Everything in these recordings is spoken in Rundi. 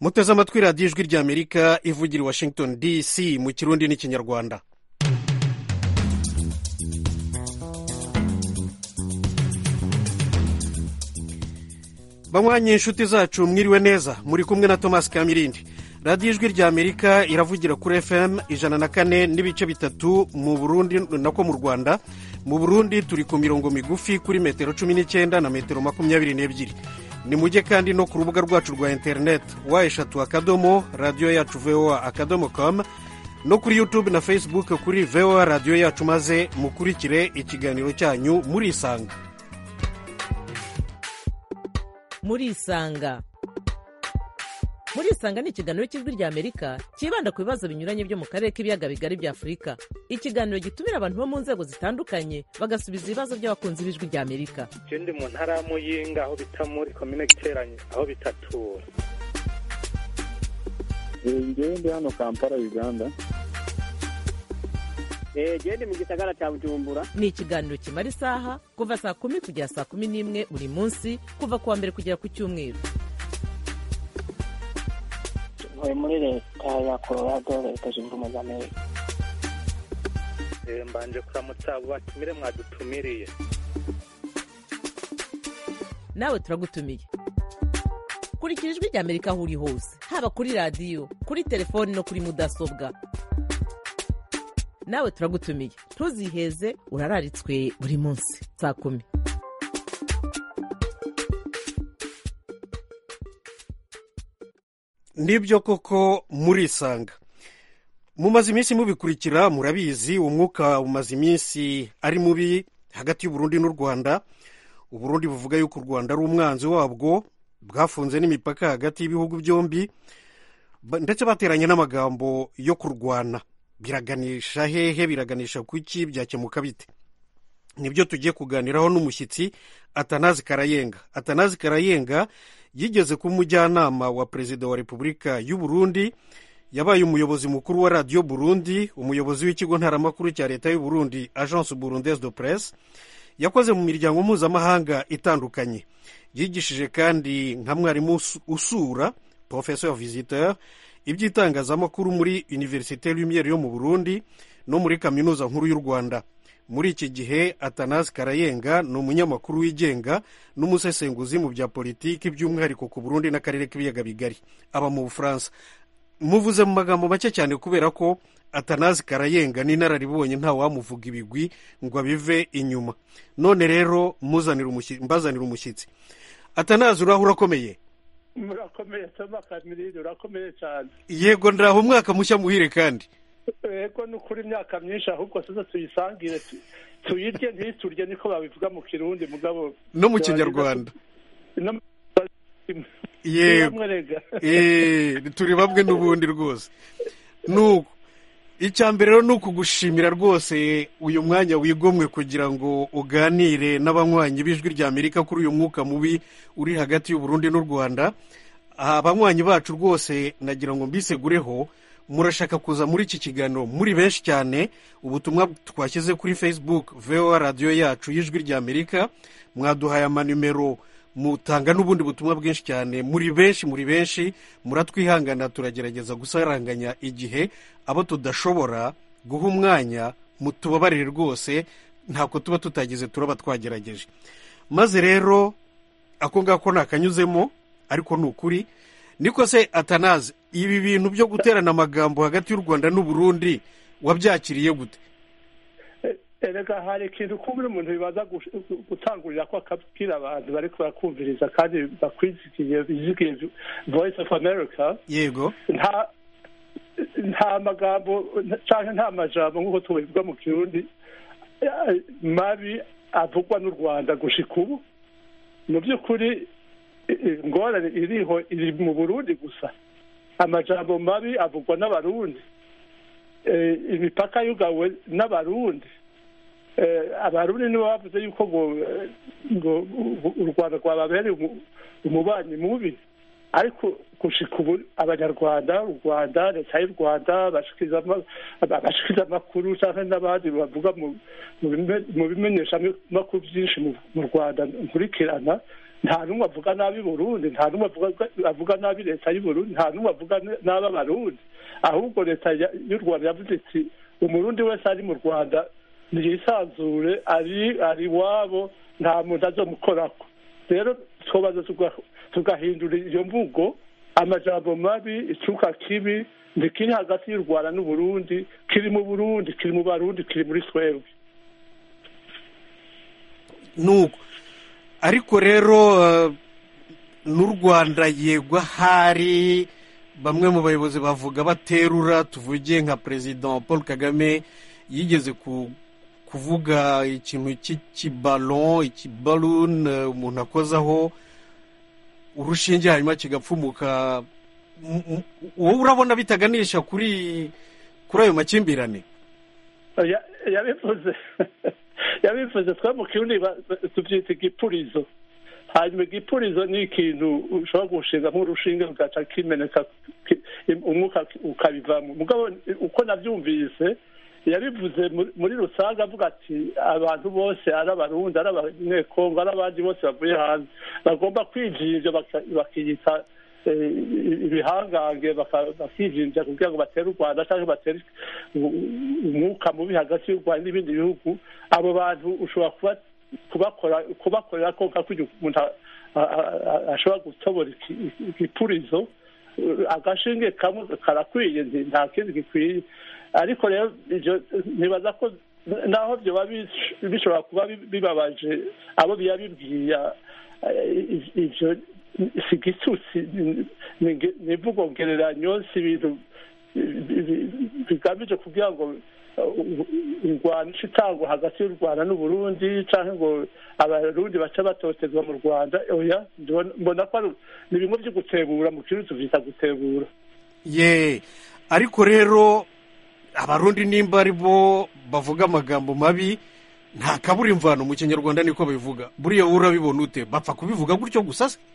muteze amatwi radiyo ijwi ry'amerika ivugira i washington dc mu kirundi n'ikinyarwanda banywanyi inshuti zacu mwiriwe neza muri kumwe na thomas kamirindi radiyo ijwi ry'amerika iravugira kuri fm ijana na kane n'ibice bitatu mu burundi nako mu rwanda mu burundi turi ku mirongo migufi kuri metero cumi n'icyenda na metero makumyabiri n'ebyiri ni mujye kandi no ku rubuga rwacu rwa interineti wa eshatu akadomo radiyo yacu voa akadomo com no kuri yutube na facebook kuri voa radiyo yacu maze mukurikire ikiganiro cyanyu murisanga murisanga murisanga ni ikiganiro cy'ijwi rya amerika cyibanda ku bibazo binyuranye byo mu karere k'ibiyaga bigari bya afurika ikiganiro gitumira abantu bo mu nzego zitandukanye bagasubiza ibibazo by'abakunzi b'ijwi rya amerika je ndi mu ntara ya muyinga aho bita muri komine giteranye aho bitatura ngewe ndi hano kampala uganda gende mu gisagara cya bujumbura ni ikiganiro kimara isaha kuva saa kumi kugera saa kumi n'imwe buri munsi kuva ku wa mbere kugera ku cyumweru ntuye muri leta ya colorado leta zunze ubumwe za amerika Eh, mbanje kuramutsa abo batumire mwadutumiriye nawe turagutumiye kurikira ijwi rya amerika aho uri hose haba kuri radiyo kuri telefoni no kuri mudasobwa nawe turagutumiye ntuziheze urararitswe buri munsi saa kumi nibyo koko murisanga mumaze iminsi mubikurikira murabizi umwuka umaze iminsi ari mubi hagati y'uburundi n'u rwanda uburundi buvuga yuko u rwanda ari umwanzi wabwo bwafunze n'imipaka hagati y'ibihugu byombi ba- ndetse bateranye n'amagambo yo kurwana biraganisha hehe biraganisha ku iki byakemuka bite nibyo tugiye kuganiraho n'umushyitsi atanazi karayenga atanazi karayenga yigeze kuba umujyanama wa perezida wa repubulika y'u burundi yabaye umuyobozi mukuru wa radiyo burundi umuyobozi w'ikigo ntaramakuru cya leta y'u burundi agence burundaise de presse yakoze mu miryango mpuzamahanga itandukanye yigishije kandi nka mwarimu usu- usura professeur visiteur iby'itangazamakuru muri universite lumiere yo mu burundi no muri kaminuza nkuru y'u rwanda muri iki gihe atanazi karayenga ni umunyamakuru wigenga n'umusesenguzi mu bya politiki by'umwihariko ku burundi n'akarere k'ibiyaga bigari aba mu bufaransa muvuze mu magambo make cyane kubera ko atanazi karayenga n'inararibonye nta wamuvuga ibigwi ngo abive inyuma none rero muzanire umushyi- mbazanire umushyitsi atanazi uraho urakomeye murakomeye toma kamirindi urakomeye cyane yego ndaho umwaka mushya muhire kandi yego ni ukuri imyaka myinshi ahubwo tuze tuyisangire tu- tuyirye ntiturye niko babivuga mu kirundi mugabo no mu kinyarwanda no mu- yego Namwe rega. Eh, turi bamwe n'ubundi rwose nuko icya mbere rero ni ukugushimira rwose uyu mwanya wigomwe kugira ngo uganire n'abanywanyi b'ijwi rya amerika kuri uyu mwuka mubi uri hagati y'uburundi n'u rwanda aha abanywanyi bacu rwose nagira ngo mbisegureho murashaka kuza muri iki kiganiro muri benshi cyane ubutumwa twashyize kuri facebook voa radiyo yacu y'ijwi rya amerika mwaduhaye amanimero mutanga n'ubundi butumwa bwinshi cyane muri benshi muri benshi muratwihangana turagerageza gusaranganya igihe abo tudashobora guha umwanya mutubabarire rwose ntabwo tuba tutagize turaba twagerageje maze rero ako ngako ntakanyuzemo ariko ni ukuri niko se atanazi ibi bintu byo guterana amagambo hagati y'u rwanda n'uburundi wabyakiriye gute erega hari ikintu kumva umuntu bibaza gush- gutangurira ko akabwira abantu bari barakumviriza kandi bakwizigiye bizigiye voice of america yego nta nta magambo cyangwa nta majambo nk'uko tubivuga mu kirundi eh, mabi avugwa n'u rwanda gushika ubu mu by'ukuri eh, ingorane iriho iri mu burundi gusa amajambo mabi avugwa n'abarundi Eh, imipaka yugawe n'abarundi Eh, abarundi nibo bavuze yuko ngo eh, ngo u- u rwanda rwababereye umu- umubanyi mubi ariko gushika ubu abanyarwanda u rwanda leta y'u rwanda bashikiriza ama- abashikiriza amakuru cyangwa n'abandi bavuga mu- mu bime- mu bimenyeshamakuru byinshi mu- mu rwanda nkurikirana nta n'umwe avuga nabi burundi nta n'umwe avuga nabi leta y'uburundi nta n'umwe avuga nabi abarundi ahubwo leta y'u rwanda yavuze iti umurundi wese ari mu rwanda ntiyisanzure ari ari iwabo nta muntu azomukorako rero twobaza tugahindura iyo mvugo amajambo mabi icuka kibi ntikiri hagati y'u rwanda n'uburundi kiri mu burundi kiri mu barundi kiri muri twebwe nuko ariko rero n'u rwanda yegwa hari bamwe mu bayobozi bavuga baterura tuvuge nka perezida paul kagame yigeze kuvuga ikintu cy'ikibalo ikibaluni umuntu akozaho urushinge hanyuma kigapfumuka wowe urabona bitaganisha kuri kuri ayo makimbirane yabivuze yabivuze twe mu kirundi tubyita igipurizo hanyuma igipurizo ni ikintu ushobora gushinga nk'urushinge rugaca kimeneka umwuka ukabivamo mugabo uko nabyumvise yabivuze muri rusange avuga ati abantu bose ari abarundi ari abanyekongo ari abandi bose bavuye hanze bagomba kwijinja bakiyita ibihangange bakijinja kugira ngo batere u rwanda cyangwa batere umwuka mubi hagati y'u rwanda n'ibindi bihugu abo bantu ushobora kubakora kubakorera ko nka kugira umuntu ashobora gutobora igipurizo agashinge kamwe karakwiye nta kindi gikwiye ariko rero ntibaza ko naho byoba bishobora kuba bibabaje abo biba bibwiye ibyo si igitutsi ni imvugo ngereranyo si ibintu bigamije kugira ngo ingwano itangwa hagati y'u rwanda n'uburundi cyangwa ngo abarundi baca batotezwa mu rwanda oya mbona ko ni bimwe byo gutebura mu kirundi tubyita gutebura ye ariko rero abarundi nimba ari bo bavuga amagambo mabi nta kabura imvano mu kinyarwanda niko bivuga buriya wowe urabibona ute bapfa kubivuga gutyo gusa se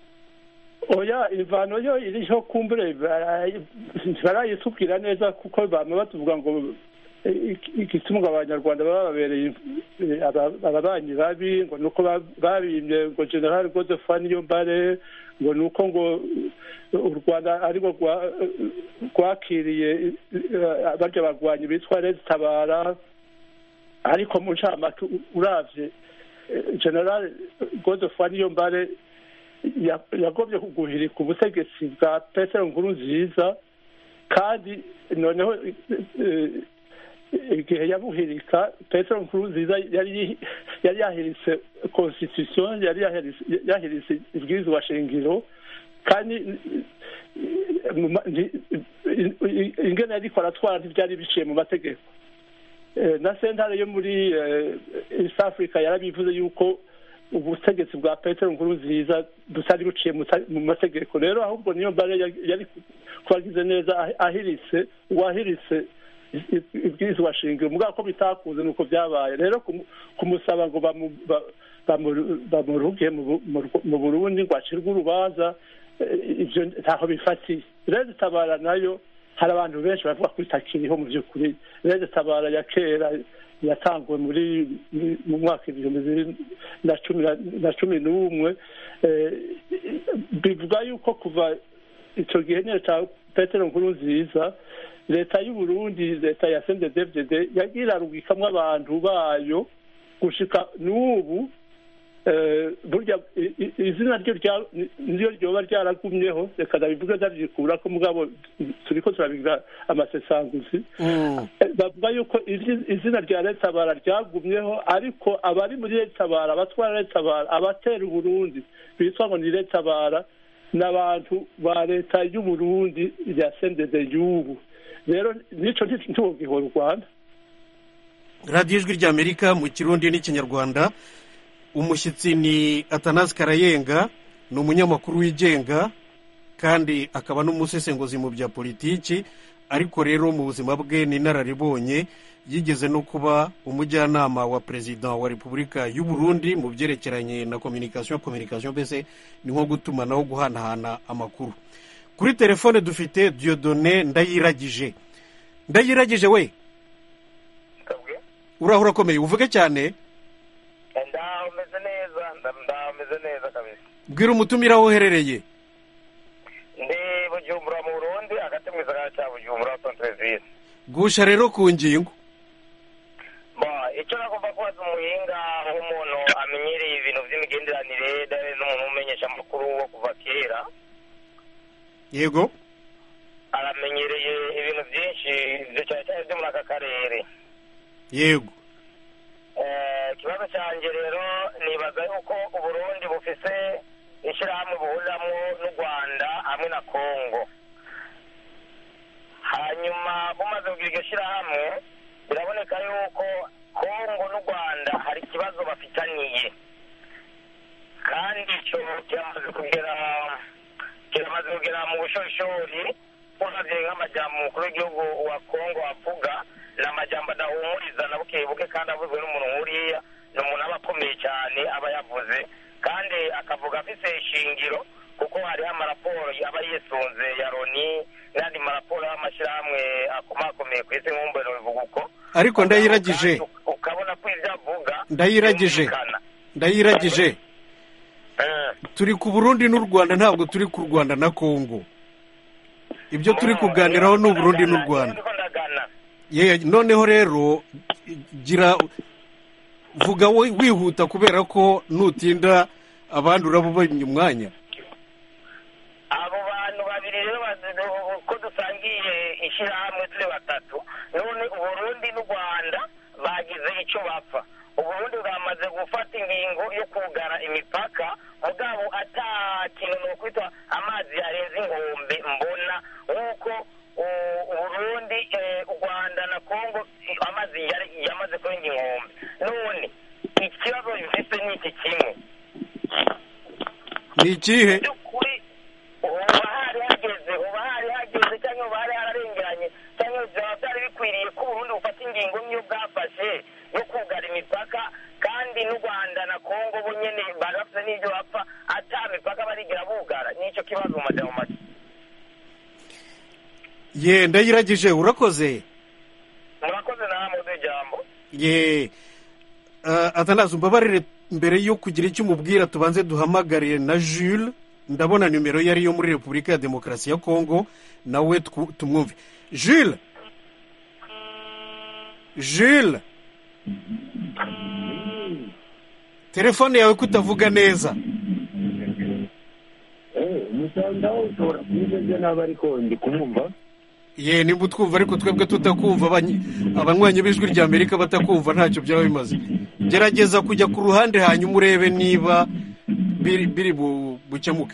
oya imvano yo iriho kumbure barayitubwira neza kuko bama batuvuga ngo igituma abanyarwanda baba babereye ababanyi babi ngo nuko babimye ngo general godefani niyo mbare ngo nuko ngo u rwanda arirwo rwakiriye barya bagwanyi bitwa rezi tabara ariko mu ncamake uravye general godefani niyo mbare yagobye kuguhirika ubutegetsi bwa petero nkuru nziza kandi noneho igihe yabuhirika petero nkuru nziza yari yahiritse constitution yari yahiritse ibwirizwa shingiro kandi ingene yariko aratwara ntibyari biciye mu mategeko na sentare yo muri east africa yarabivuze yuko ubutegetsi bwa petero nkuru nziza butari buciye mu mategeko rero ahubwo niyo mbare yari kubagize neza ahiritse uwahiritse ibwirizwa shingiro mugabo ko bitakunze nuko byabaye rero kumusaba ngo bamuruge mu burundi ngo acirwe urubanza ibyo ntaho bifatiye rero itabara nayo hari abantu benshi bavuga ko itakiriho mu by'ukuri rero itabara ya kera yatanguwe muri mu mwaka ibihumbi bibiri na cumi n'umwe bivuga yuko kuva icyo gihe nyine cya petero nkuru nziza leta y'uburundi leta ya sendedevdede yagiye irarugikamo abantu bayo gushika n'ubu burya izina ryo niryo ryoba ryaragumyeho reka ndabivuge ndabyikura ko mugabo turi ko turabigira amasesanguzi bavuga yuko izina rya leta bara ryagumyeho ariko abari muri leta bara abatwara leta bara abatera uburundi bitwa ngo ni leta bara n'abantu ba leta y'uburundi rya sendede y'ubu rero nicyo ntitugihora u rwanda radiyo ijwi ry'amerika mu kirundi n'ikinyarwanda umushyitsi ni atanazi karayenga ni umunyamakuru wigenga kandi akaba n'umusesenguzi mu bya politiki ariko rero mu buzima bwe ni inararibonye yigeze no kuba umujyanama wa perezida wa repubulika y'u Burundi mu byerekeranye na kominikasiyo kominikasiyo mbese ni nko gutumanaho guhanahana amakuru kuri telefone dufite diyodone ndayiragije ndayiragije we urahura akomeye uvuge cyane ndaho umeze neza ndaho umeze neza kabisa bwira umutumire aho uherereye ndi bujumbura mu burundi hagati mu gisagara cya bujumbura sonterevisi gusha rero ku ngingo icyo nagomba kubaza umuhinga nk'umuntu amenyereye ibintu by'imigenderanire n'umuntu umenyesha amakuru wo kuva kera yego aramenyereye ibintu byinshi cyane cyane byo muri aka karere yego ikibazo cyanjye rero nibaza yuko uburundi bufise ishyirahamwe buhuriramo n'u rwanda hamwe na kongo hanyuma bumaze kugira iryo shyirahamwe biraboneka yuko kongo n'u rwanda hari ikibazo bafitaniye kandi icyo kiramaze kugera kiramaze kugera mu bushorishori uravye nk'amajambo umukuru w'igihugu wa kongo avuga ni amajambo adahumuriza na buke buke kandi avuzwe n'umuntu nkuriya ni umuntu aba akomeye cyane aba yavuze kandi akavuga afise ishingiro kuko hariho amaraporo aba yisunze ya loni n'andi maraporo y'amashyirahamwe akomakomeye ku isi nk'umbuno bivuga uko ariko ndayiragije ukabona ko ibyo avuga ndayiragije ndayiragije turi ku burundi n'u rwanda ntabwo turi ku rwanda na kongo ibyo turi kuganiraho ni uburundi n'u rwanda noneho rero gira vuga wihuta kubera ko nutinda abandi urabubonye umwanya abo bantu babiri rero ko dusangiye ishyirahamwe turi batatu none uburundi n'u rwanda bagize icyo bapfa uburundi bwamaze gufata ingingo yo kugara imipaka mugabo ata kintu ni ukwitwa amazi yarenze inkombe mbona nk'uko uburundi u rwanda na kongo amazi yamaze kurenga inkombe none ikibazo bifite ni iki kimwe ni ikihe uba hari hageze uba hari hageze cyangwa uba hari hararengeranye cyangwa byaba byari bikwiriye ko uburundi bufata ingingo nk'iyo bwafashe yo kugara imipaka kandi n'u rwanda na kongo bo nyine barafite n'ibyo bapfa ata mipaka barigira bugara nicyo kibazo mu majambo make ye ndayiragije urakoze murakoze namwe ijambo ye atanazi umbabarire mbere yo kugira icyo umubwira tubanze duhamagare na jules ndabona nimero ye ariyo muri repubulika ya demokarasi ya kongo nawe tumwumve jules jules telefone yawe ko utavuga neza umusandaho ushobora kumeze nabi ariko ndi kumwumva ye nimba utwumva ariko twebwe tutakumva abanywanyi b'ijwi rya amerika batakumva ntacyo byaba bimaze gerageza kujya ku ruhande hanyuma urebe niba biri bukemuke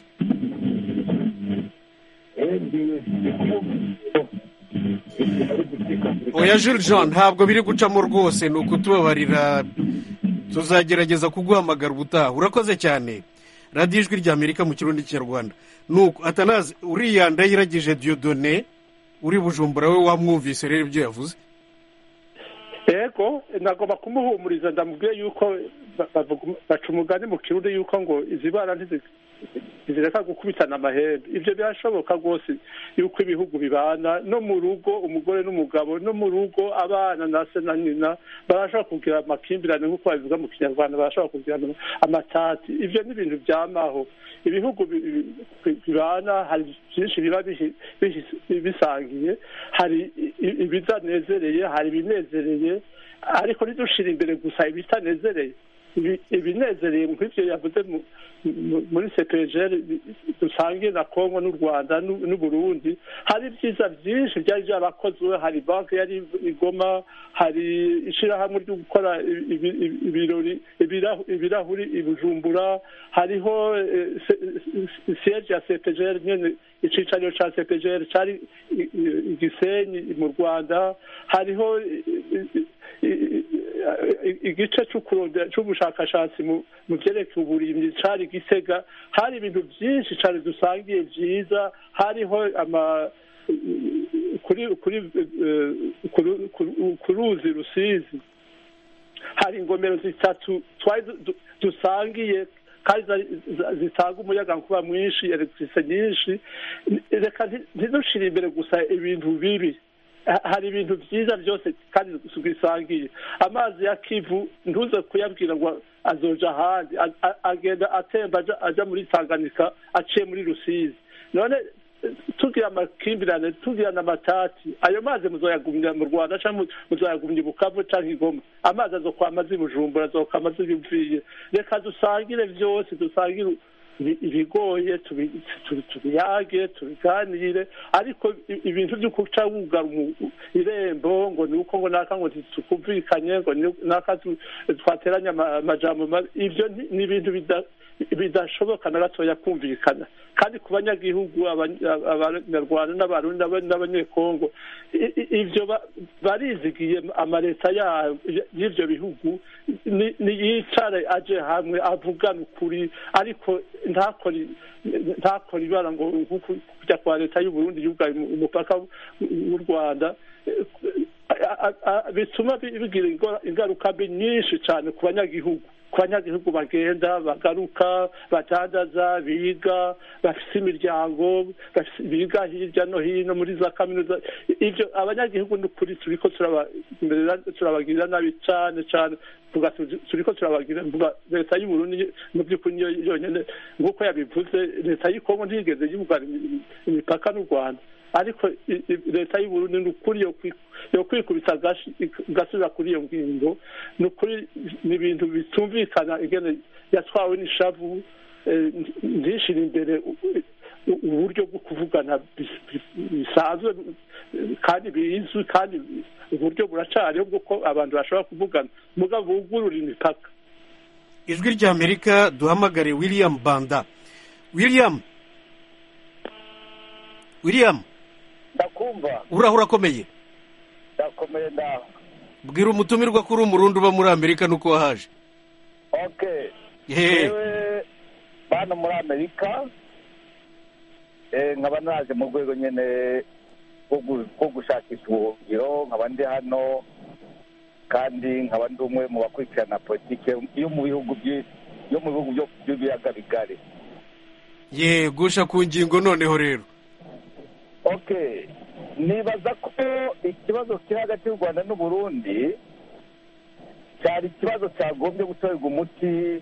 oya jules jean ntabwo biri gucamo rwose ni ukutubabarira tuzagerageza kuguhamagara ubutaha urakoze cyane radiyo ijwi rya amerika mu kirundi kinyarwanda nuko atanazi uriya ndayiragije diyodone uri bujumbura we wamwumvise rero ibyo yavuze yego nagomba kumuhumuriza ndamubwiye yuko baca umugani mu kirundi yuko ngo izi bara ntizireka gukubitana amahembe ibyo birashoboka rwose yuko ibihugu bibana no mu rugo umugore n'umugabo no mu rugo abana na se na nyina barashobora kugira amakimbirane nk'uko babivuga mu kinyarwanda barashobora kugira amatati ibyo ni ibintu byamaho ibihugu bibana hari byinshi biba bisangiye hari ibitanezereye hari ibinezereye ariko ntidushire imbere gusa ibitanezereye ibinezereye nk'ibyo yavuze muri sepejeri dusangiye na kongo n'u rwanda n'uburundi hari ibyiza byinshi byari byarakozwe hari banki yari igoma hari ishyirahamwe ryo gukora ibirori ibirahuri i bujumbura hariho siyeje ya sepejeri nyine icyicaro cya sepejeri cyari igisenyi mu rwanda hariho igice cy'ubushakashatsi mu byerekeye uburimyi cyari gisega hari ibintu byinshi cyane dusangiye byiza hariho ama ku ruzi rusizi hari ingomero zitatu twari dusangiye kandi zitanga umuyaga nkuba mwinshi elegitrise nyinshi reka ntidushire imbere gusa ibintu bibi hari ibintu byiza byose kandi bisangiye amazi ya kivu ntuze kuyabwira ngo azoja ahandi A- a- agenda atemba aja- aja muri tanganyika aciye muri rusizi none eh, tugira amakimbirane tugira n'amatati ayo mazi muzoyagumya mu rwanda cyangwa mu- muzoyagumya i bukavu cyangwa i goma amazi azokwama azi i bujumbura azokwama azi ibimviye reka dusangire byose dusangire ibi- ibigoye tubi- tubi- tubiyage tubiganire ariko i- ibintu byo guca wugara umu- irembo ngo ni uko ngo naka ngo tukumvikanye ngo ni- naka tu- twateranye ama- amajambo mabi ibyo ni ni ibintu bida- bidashoboka na gatoya kumvikana kandi ku banyagihugu abany- abanyarwanda n'abarundi n'aba- n'abanyekongo i- i- ibyo ba- barizigiye amaleta ya- y'ivyo bihugu ni- niyicare aje hamwe avugane ukuri ariko ntakore ntakore ibara ngo nkuko kujya kwa leta y'uburundi yugaye umu- umupaka w'u rwanda a- a- a- bituma bi- bigira ingo- ingaruka mbi nyinshi cyane ku banyagihugu ku banyagihugu bagenda bagaruka badandaza biga bafite imiryango bafise- biga hirya no hino muri za kaminuza ibyo abanyagihugu ni ukuri turiko turabamerera- turabagirira nabi cyane cyane tuvuga tuzi- turiko turabagirira mvuga leta y'uburundi mu by'ukuri niyo yonyine nk'uko yabivuze leta y'ikongo ntiyigeze yugara imi- imipaka n'u rwanda ariko i- i- leta y'uburundi ni ukuri yo kwi- yo kwikubita agashi igasubira kuri iyo ngingo ni ukuri ni ibintu bitumvikana ingene yatwawe n'ishavu eh, ntishire imbere u- u- uburyo bwo kuvugana bis- bis- bisanzwe eh, kandi bizwi kandi uburyo buracariho bw'uko abantu bashobora kuvugana mugabo bugurura imipaka ijwi ry'amerika duhamagare william banda william william ndakumva uraho urakomeye ndakomeye ndaho bwira umutumirwa ko uri umurundi uba muri amerika nuko wahaje okay Yeee. yewe hano muri amerika eh, nkaba naje mu rwego nyine rwo gu- rwo gushakisha ubuhungiro nkaba ndi hano kandi nkaba ndi umwe mu bakurikirana politike yo mu bihugu by- yo mu bihugu byo- by'ibiyaga bigari ye gusha ku ngingo noneho rero okay nibaza ko ikibazo kiri hagati y'u rwanda n'uburundi cyari ikibazo cyagombye gutorerwa umuti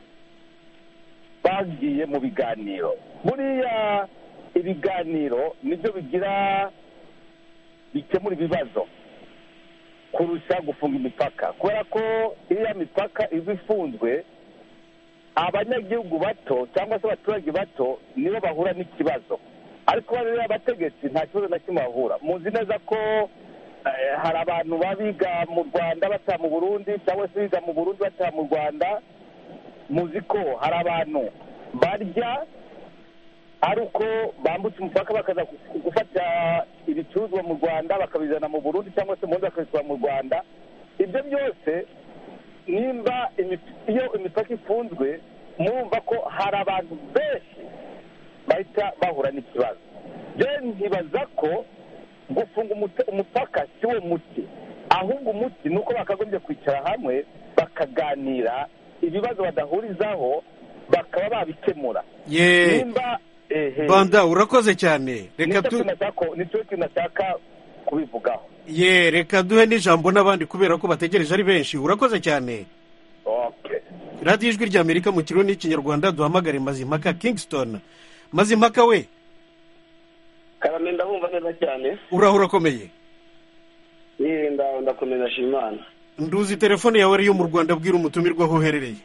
bagiye mu biganiro buriya ibiganiro nibyo bigira bikemura ibibazo kurusha gufunga imipaka kubera ko iriya mipaka iba ifunzwe abanyagihugu bato cyangwa se abaturage bato nibo bahura n'ikibazo ariko rero abategetsi nta kibazo na kimwe bahura muzi neza ko eh, hari abantu baba biga mu rwanda bataha mu burundi cyangwa se biga mu burundi bataha mu rwanda muzi ko hari abantu barya ari uko bambutse umupaka bakaza gu- gufata ibicuruzwa mu rwanda bakabizana mu burundi cyangwa se mu burundi bakabitwara mu rwanda ibyo byose nimba imi- iyo imipaka ifunzwe murumva ko hari abantu benshi bahita bahura n'ikibazo rero ntibaza ko gufunga umute- umupaka si wo muti ahubwo umuti ni uko bakagombye kwicara hamwe bakaganira ibibazo badahurizaho bakaba babikemura ye nimba ehe banda urakoze cyane reka nicyo tu kintu nashaka- nicyo kintu nashaka kubivugaho ye reka duhe n'ijambo n'abandi kubera ko bategereje ari benshi urakoze cyane okay radiyo ijwi ry'amerika mu kirundi n'ikinyarwanda duhamagare mazimpaka kingston mazimpaka we karame ndabumva neza cyane uraho urakomeye yirinda ndakomeza shimana nduzi telefone yawe ariyo mu rwanda bwira umutumirwa aho uherereye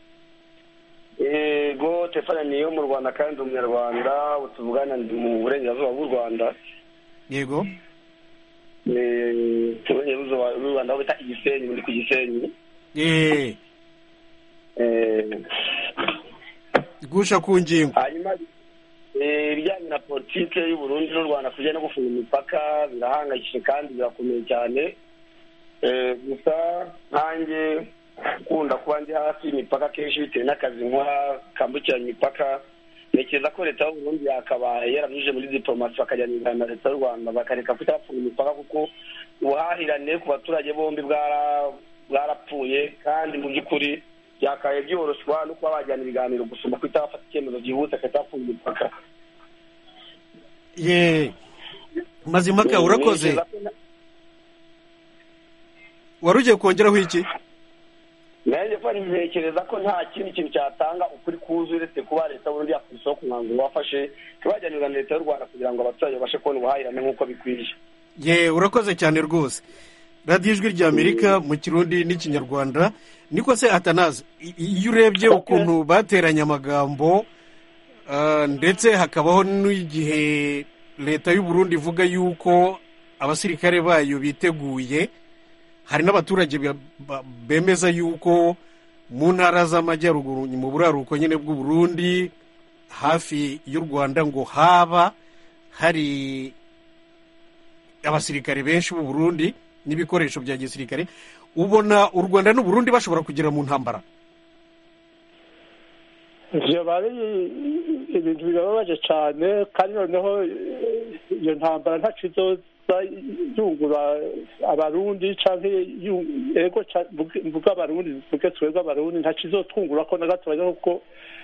yego telefone ni iyo mu rwanda kandi ndi umunyarwanda tuvugana ndi mu burengerazuba bw'u rwanda yego Eh, mu burengerazuba bw'u rwanda aho bita igisenyi ndi ku gisenyi ye Eh, gusha ku ngingo hanyuma eh, ibijyanye na politike y'uburundi n'u rwanda kujya no gufunga imipaka birahangayikishije kandi birakomeye cyane Eh, gusa nkanjye ukunda kuba ndi hafi y'imipaka kenshi bitewe n'akazi nkora kambukiranya imipaka ntekereza ko leta y'uburundi yakabaye yaranyujije muri diplomasi bakajyana ibiganiro na leta y'u rwanda bakareka kuhita bafunga imipaka kuko ubuhahirane ku baturage bombi bwara- bwarapfuye kandi mu by'ukuri byakabaye byoroshywa no kuba bajyana ibiganiro gusoma kuhita bafata icyemezo byihuse bagahita bafunga imipaka ye mazimpaka urakoze Ntekereza ko na- wari ugiye kongeraho iki nanjye ko ntekereza ko nta kindi kintu cyatanga ukuri kuzuye uretse kuba leta y'uburundi yakora isoko umwanzuro wafashe ntibajyanirwa na leta y'u rwanda kugira ngo abaturage babashe kubona ubuhahirane nk'uko bikwiriye ye urakoze cyane rwose radiyo ijwi rya amerika mu kirundi n'ikinyarwanda niko se atanazi i- iyo urebye ukuntu bateranye amagambo ah, ndetse hakabaho n'igihe leta y'u Burundi ivuga yuko abasirikare bayo biteguye hari n'abaturage be- ba- bemeza yuko mu ntara z'amajyaruguru mu buraruko nyine bw'u Burundi hafi y'u rwanda ngo haba hari abasirikare benshi b'u Burundi n'ibikoresho bya gisirikare ubona u rwanda n'u Burundi bashobora kugera mu ntambara ivyo bari ibintu bibabaje cyane kandi noneho eh, iyo ntambara ntaco izoza yungura abarundi canke yu- ego ca- mvuge- mvuge abarundi mvuge twebwe abarundi ntaco izotwungura ko na gatoya kuko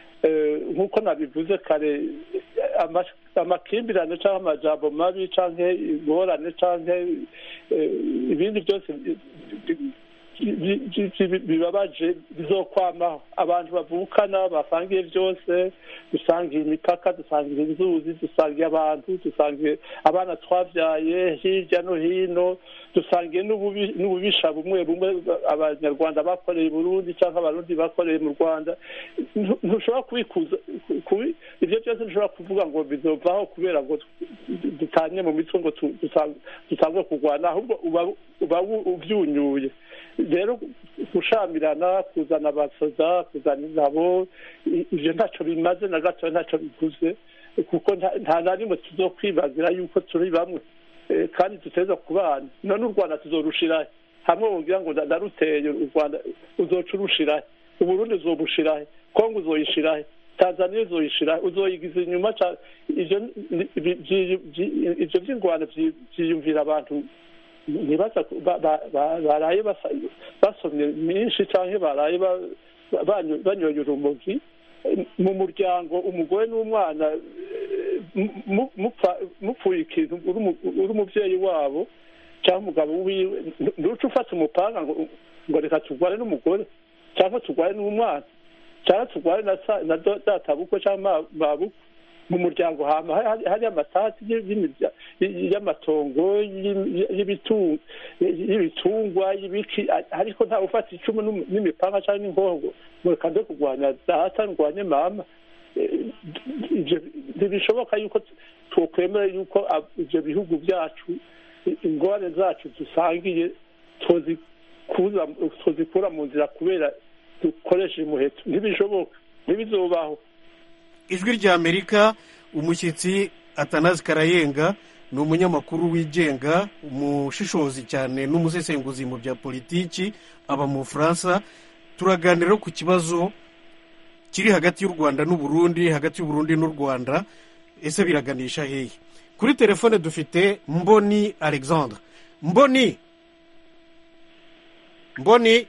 eh, nk'uko nabivuze kare eh, ama- amakimbirane cyangwa amajambo mabi canke ingorane canke eh, ibindi byose bi- bi- bi- bi- bi- bibabaje bizokwamaho abantu bavukana basangiye byose dusangiye imipaka dusangiye inzuzi dusangiye abantu dusangiye abana twabyaye hirya no hino dusangiye n'ububi- n'ububisha bumwe bumwe abanyarwanda bakoreye i burundi cyangwa abarundi bakoreye mu rwanda Ntu- ntushobora kubikuza kubi- ibyo byose ntushobora kuvuga ngo bizovaho kubera ngo dutanye mu mitwe ngo tu- dusa- dutangwe kurwana ahubwo uba uba wu- ubyunyuye rero gushamirana kuzana abasoza kuzana ingabo i- ivyo ntacyo bimaze na gato ntacyo biguze kuko nta- nta na rimwe tuzokwibazira yuko turi bamwe Eh, kandi duteza kubana none u rwanda tuzorushirahe hamwe wogira ngo ndaruteye u rwanda uzoca urushirahe uburundi uzobushirahe kongo uzoyishirahe tanzania uzoyishirahe uzoyigiza inyuma ca- ivyo ni- bi- vyi- vyi- ivyo vy'ingwano vyi- vyiyumvira abantu ntibaza ku- ba- ba- ba- baraye basa- basomye myinshi cyangwa baraye ba- ba- banyo- banyoye urumogi mu muryango umugore n'umwana eh, mu- mupfa- mupfuye ikintu uri umu- uri umubyeyi wabo cyangwa umugabo wiwe ntu- ntuce ufata umupanga ngo ngo reka turwane n'umugore cyangwa turwane n'umwana cyangwa turwane na sa- na do- databukwe cyangwa ma- mabukwe mu muryango hama hari- hari- hari amatati y'imirya- y'amatongo y'im- y'ibitu- y'ibitungwa y'ibiki a- ariko ntawe ufata icumu n'um- n'imipanga cyangwa n'inkongo ngo reka nde kurwanya data ndwanye mama Eh, ivyo ntibishoboka yuko twokwemera yuko ab- ivyo bihugu byacu i- ingorane zacu dusangiye tuzikuza tuzikura mu nzira kubera dukoresheje umuheto ntibishoboka ntibizobaho ijwi rya amerika umushyitsi atanazi karayenga ni umunyamakuru wigenga umushishozi cyane n'umusesenguzi mu bya politiki aba mu bufaransa turaganira ku kibazo kiri hagati y'u rwanda n'uburundi hagati y'uburundi n'u rwanda ese biraganisha hehe kuri telefone dufite mboni alexandre mboni mboni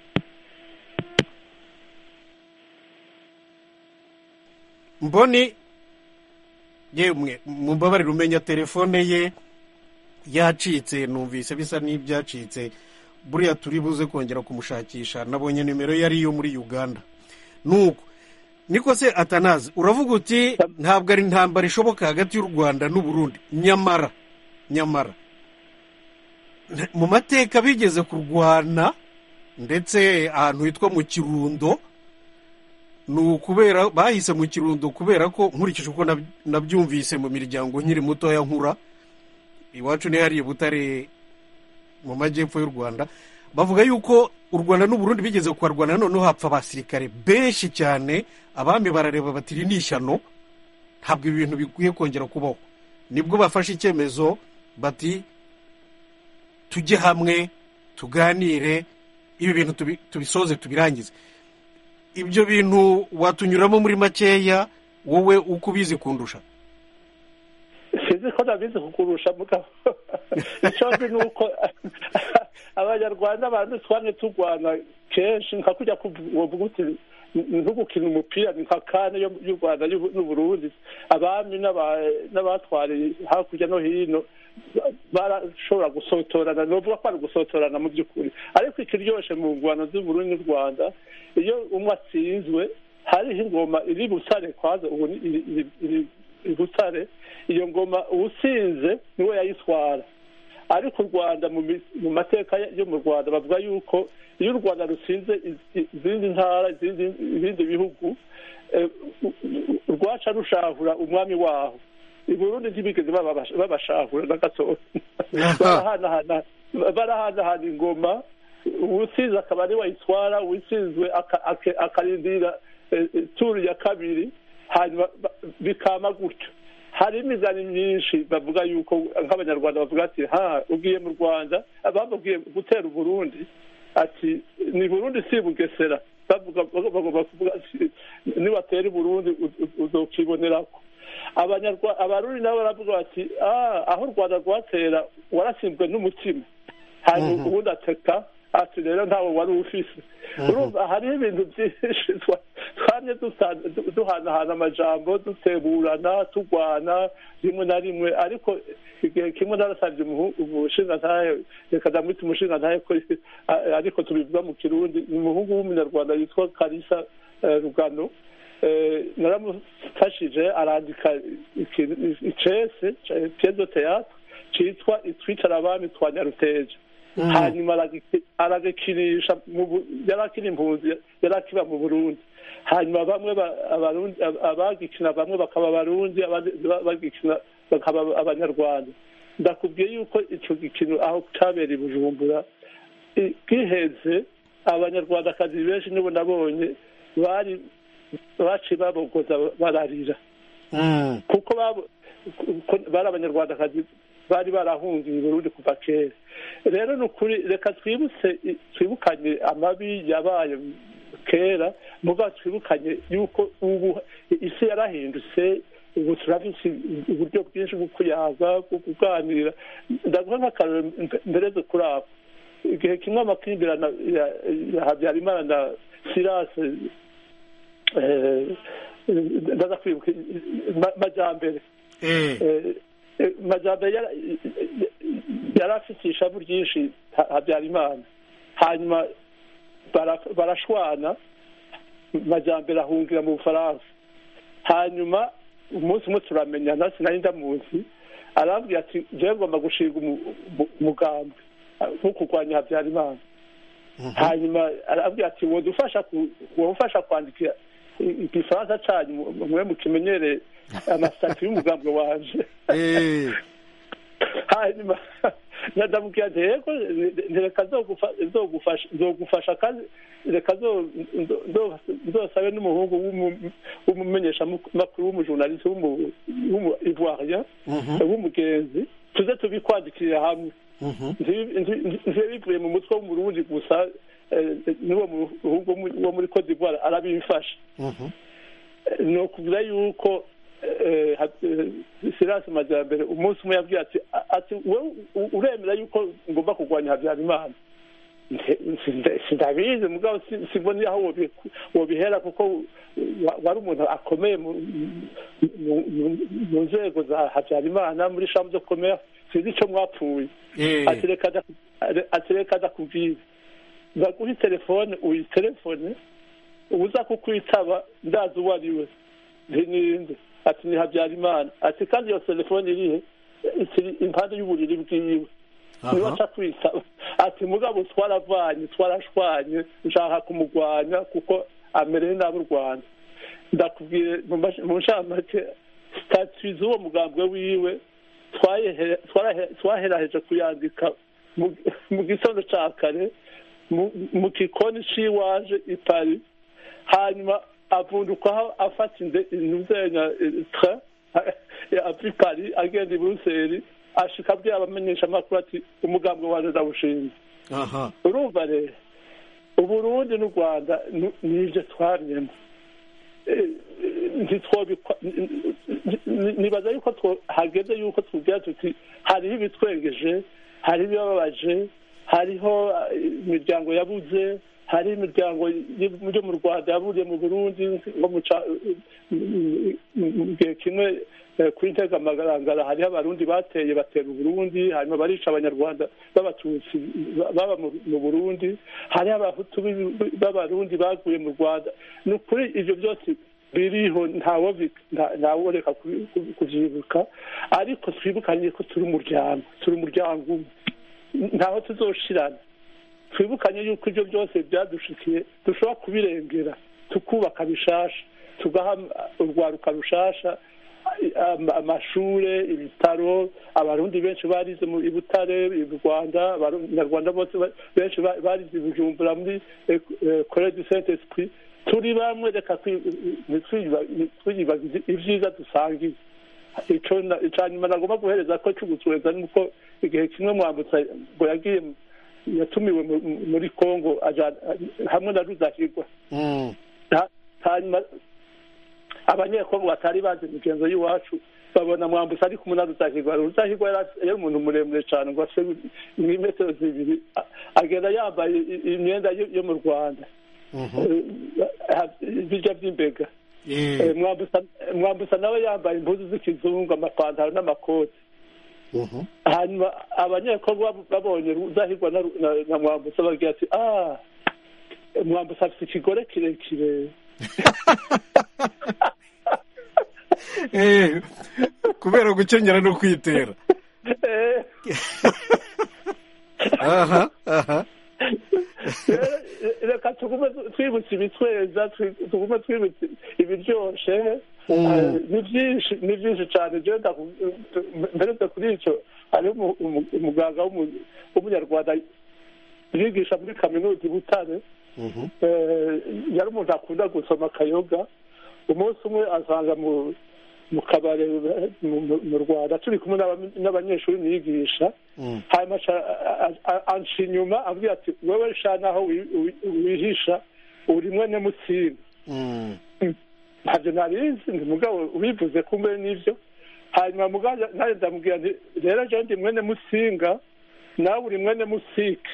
mboni yemwe mumbabarire umenya telefone ye yacitse numvise bisa n'ibyacitse buriya turi buze kongera kumushakisha nabonye nimero ye ariyo muri uganda nuko niko se atanazi uravuga uti ntabwo ari intambara ishoboka hagati y'u rwanda n'uburundi nyamara nyamara mu mateka bigeze kurwana ndetse ahantu hitwa mu kirundo ni ukubera bahise mu kirundo kubera ko nkurikije uko nab- nabyumvise mu miryango nkiri mutoya nkura iwacu ni hariya butare mu majyepfo y'u rwanda bavuga yuko u rwanda n'uburundi bigeze kuharwana noneho hapfa abasirikare benshi cyane abami barareba bati iri ni ishyano ntabwo ibi bintu bikwiye kongera kubaho nibwo bafashe icyemezo bati tujye hamwe tuganire ibi bintu tubi- tubisoze tubirangize ibyo bintu watunyuramo muri makeya wowe uko ubizi kundusha sinzi ko nabizi kukurusha mugabo icyo nzi ni uko abanyarwanda abantu twamye turwana kenshi nka kujya kuvuga uti nko gukina umupira ni nka kane y'u rwanda n'uburundi abami n'abatwariye hakurya no hino barashobora gusotorana novuga ko ari gusotorana mu by'ukuri ariko ikiryoshe mu ngwano z'uburundi n'u rwanda iyo umwe atsinzwe hariho ingoma iri butare kwaza ubu ni- iri- iri- iri i butare iyo ngoma uwusinze niwe yayitwara ariko u rwanda mu mi- mu mateka yo mu rwanda bavuga yuko iyo u rwanda rusinze iz- izindi ntara izindi- ibindi bihugu eh, u- u- rwaca rushahura umwami waho i burundi ntibigeze babasha- babashahura na gatoya barahanahana barahanahana ingoma uwusinze akaba ari wayitwara uwusinzwe aka- ake- akarindira eh, eh, turu ya kabiri hanyuma ba- bikama gutyo hari imigani myinshi bavuga yuko nk'abanyarwanda bavuga ati ha ugiye mu rwanda bamubwiye gutera uburundi ati ni burundi si bugesera bavuga bagomba kuvuga ati nibatera i burundi u- u- uzokibonerako abanyarwa abarundi nabo baravuga bati ah aho u rwanda rwatera warasinzwe n'umutima hanyuma ubundi ateka ati rero ntawe wari ufise urumva hariho ibintu byinshi twa- twamye dusa- du- duhanahana amajambo duteburana turwana rimwe na rimwe ariko igihe kimwe narasabye umuhu- umushingantahe reka ndamwita umushingantahe ko a- ariko tubivuga mu kirundi ni umuhungu w'umunyarwanda yitwa karisa eh, rugano Eh, naramufashije arandika ikintu- icese piece de théâtre citwa itwicara abami twa nyaruteja hanyuma aragiki- aragikinisha mu Bu- yari akiri impunzi yari akiba mu burundi hanyuma bamwe ba- abarundi ab- abagikina bamwe bakaba abarundi abandi ba- bagikina bakaba abanyarwanda ndakubwiye yuko ico gikino aho cabereye i bujumbura i- giheze abanyarwandakazi benshi nibo nabonye bari baciye babogoza bararira Mm. kuko babo kuko bari abanyarwandakazi bari barahungiye i burundi kuva kera rero ni ukuri reka twibutse twibukanye amabi yabaye kera muga twibukanye yuko ubu isi yarahindutse ubu turafise uburyo bwinshi bwo kuyaga bwo kuganira ndaguha nk'akarero mbereze kuri abo igihe kimwe amakimbirana ya- ya habyarimana na sirase eh, ndaza kwibuka ma- majambere Eh. Eh, eh, majambere yara- yari afite ishavu ryinshi Ha- habyarimana hanyuma bara- barashwana majambere ahungira mu bufaransa hanyuma umunsi umwe turamenyana sinari ndamuzi arambwira ati jewe ngomba gushinga umu- umu- umugambi wo kurwanya habyarimana hanyuma arabwira ati wodufasha ku- wodufasha kwandika i- igifaransa canyu mu- mwe mukimenyere amasitati y'umugambwe wanje Eh. hanyuma ndamubwira nti yego reka zogufa- zogufasha zogufasha kandi reka zo- ndo- ndo- nzosabe n'umuhungu w'umu- w'umumenyeshamakuru w'umujurnaliste w'umu- w'umu ivoirien Mhm. w'umugenzi tuze tubikwandikira hamwe Mhm. ntibe bivuye mu mutwe w'umurundi gusa eh, n'uwo muhungu wo mu- wo muri cote d'ivoire arabifasha Mhm. ni ukuvuga yuko eh, ha- eh, sirasi majyambere umunsi umwe yabwiye ati a- ati wowe u- uremera yuko ngomba kurwanya habyarimana Nte- sinda- sindabizi mugabo si- simbona aho wobi- wobihera kuko wa- wari umuntu akomeye mu- mu- mu- mu nzego za habyarimana muri shamu zo komera sinzi icyo mwapfuye Eh. ati reka nda- ati reka ndakubwira baguhe telefone uyitelefone uza kukwitaba ndazi uwo ari we ntininde ati ni habyarimana ati kandi iyo telefone irihe ikiri impande y'uburiri bwiwe niba Aha. aca kwitaba ati mugabo twaravanye twarashwanye nshaka kumugwanya kuko amereye nabi u rwanda ndakubwiye mu mash- mu nshamake statui z'uwo mugambwe wiwe twayehe- twarahe- twaheraheje kuyandika mu- mu gitondo ca kare mu- mu gikoni c'iwaje i paris hanyuma avundukaho afata inde- intuzenya train ava i paris agenda i buruseli ashika abwira abamenyeshamakuru ati umugambwe wanje ndawushinze Aha. urumva rero uburundi n'u rwanda ni- nivyo twariyemo Eh, ntitwobikwa ni- ni- nibaza yuko two- hageze yuko tubwira tuti hariho ibitwengeje hariho ibibabaje hariho eh, imiryango yabuze hari imiryango yo mu rwanda yaburiye mu burundi nko mu gihe kimwe kuri ntegamagarangara hariho abarundi bateye batera uburundi hanyuma barica abanyarwanda b'abatutsi baba mu burundi hariho abahutu b'abarundi baguye mu rwanda ni ukuri ibyo byose biriho ntaworeka kubyibuka ariko twibukanye ko turi umuryango turi umuryango umwe ntaho tuzoshirana twibukanye yuko ibyo byose byadushikiye dushobora kubirengera tukubaka bishasha tugaha urwaruka rushasha amashure ibitaro abarundi benshi barize i butare i rwanda abanyarwanda bose benshi barize i bujumbura muri kore du saint esprit turi bamwe reka twiyibagize ibyiza dusangiye icya nyuma nagomba guhereza ko cy'ugutweza ni uko igihe kimwe mwambutsa ngo yagiye yatumiwe muri congo hamwe na rudahigwa hanyuma abanyekongo batari bazi imigenzo y'iwacu babona mwambutsa ari kumwe na rudahigwa rudahigwa yari umuntu muremure cyane ngo ase metero zibiri agenda yambaye imyenda yo mu rwanda bijya by'imbega mwambutsa nawe yambaye impuzu z'ikizungu amapantaro n'amakoti hanyuma abanyekongo babonye rudahigwa na mwambutsa bagira ati ah mwambutsa afite ikigore kirekire kubera gukenyera no kwitera aha aha reka tugume twibutse ibitweza tugume twibutse ibiryoshe ni byinshi ni byinshi cyane mperetse kuri icyo hariho umuganga w'umunyarwanda yigisha muri kaminuza i butare yari umuntu akunda gusoma akayoga umunsi umwe asanga mu kabari mu rwanda turi kumwe n'abanyeshuri niyigisha hanyuma anca inyuma abwira ati wowe sha naho wihisha uri mwene mutsinda ntabyo ntabizi ndi mugabo ubivuze kumbe n'ibyo hanyuma mugabo nawe ndamubwira nti rero jewe ndi mwene musinga nawe uri mwene musike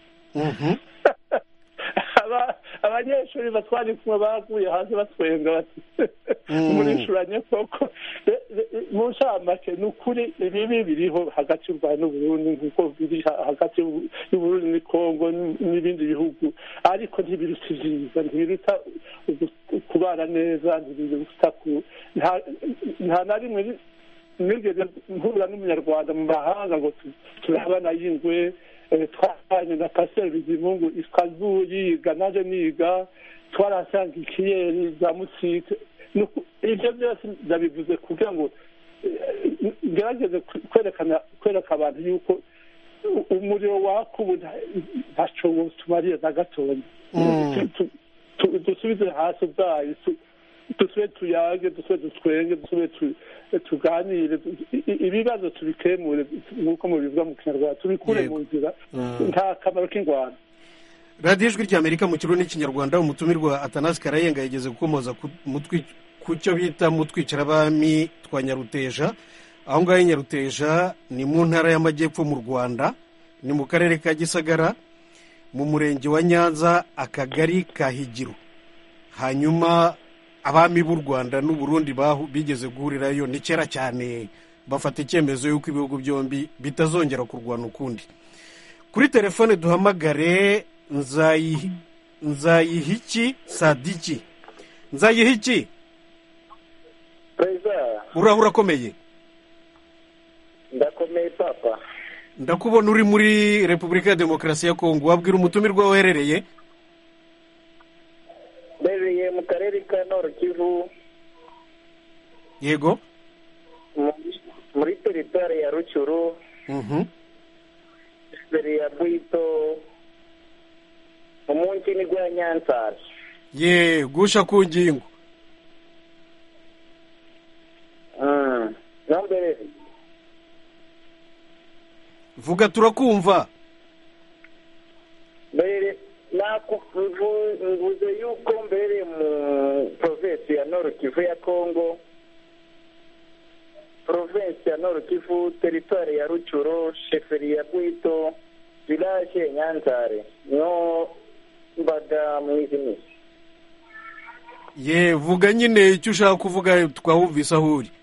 abanyeshuri batwara kumwe baguye hasi batwenga bati murishuranye koko mu ncamake ni ukuri ibibi biriho hagati y'u rwanda n'uburundi nk'uko biri hagati y'uburundi n'ikongo n'ibindi bihugu ariko ntibiruta ibyiza ntibiruta kubana neza ntibiruta nta na rimwe nigeze mpura n'umunyarwanda mu mahanga ngo turabana y'ingwe twajyanye na pasiteri bizimungu ikazu yiga naje niga twarahasanga ikiyeri za musike ibyo byose ndabivuze kugira ngo ngerageze kwerekana kwereka abantu yuko umuriro waka ubu ntacyo tumariye na gatoya dusubize hasi ubwayo dusube tuyage dusube dutwenge dusube tuganire ibibazo tubikemure nk'uko mubivuga mu kinyarwanda tubikure mu nzira nta kamaro k'ingwano radiyo ijwi ry'amerika mu kirundi n'ikinyarwanda umutumirwa atanasi karayenga yageze gukomoza ku cyo bita mu twicarabami twa nyaruteja aho ngaho nyaruteja ni mu ntara y'amajyepfo mu rwanda ni mu karere ka gisagara mu murenge wa nyanza akagari ka higiro hanyuma abami b'u rwanda n'uburundi bigeze guhurirayo ni kera cyane bafata icyemezo y'uko ibihugu byombi bitazongera kurwana ukundi kuri telefone duhamagare nzayihiki sadiki nzayihiki uraho urakomeye ndakomeye papa ndakubona uri muri repubulika ya demokarasi ya kongo wabwira umutumirwa uherereye mbereye mu karere ka noro kivu yego muri teritwari ya rucuru imbere ya bwito umunsi ni gwa nyansari ye gusha ku ngingo mbere vuga turakumva mbere mvuze yuko mbere mu provinsi ya noro kivu ya kongo provinsi ya noro kivu teritwari ya rucuro sheferi ya bwito village nyanzare no mbaga mu izi minsi ye vuga nyine icyo ushaka kuvuga twawumvise aho uri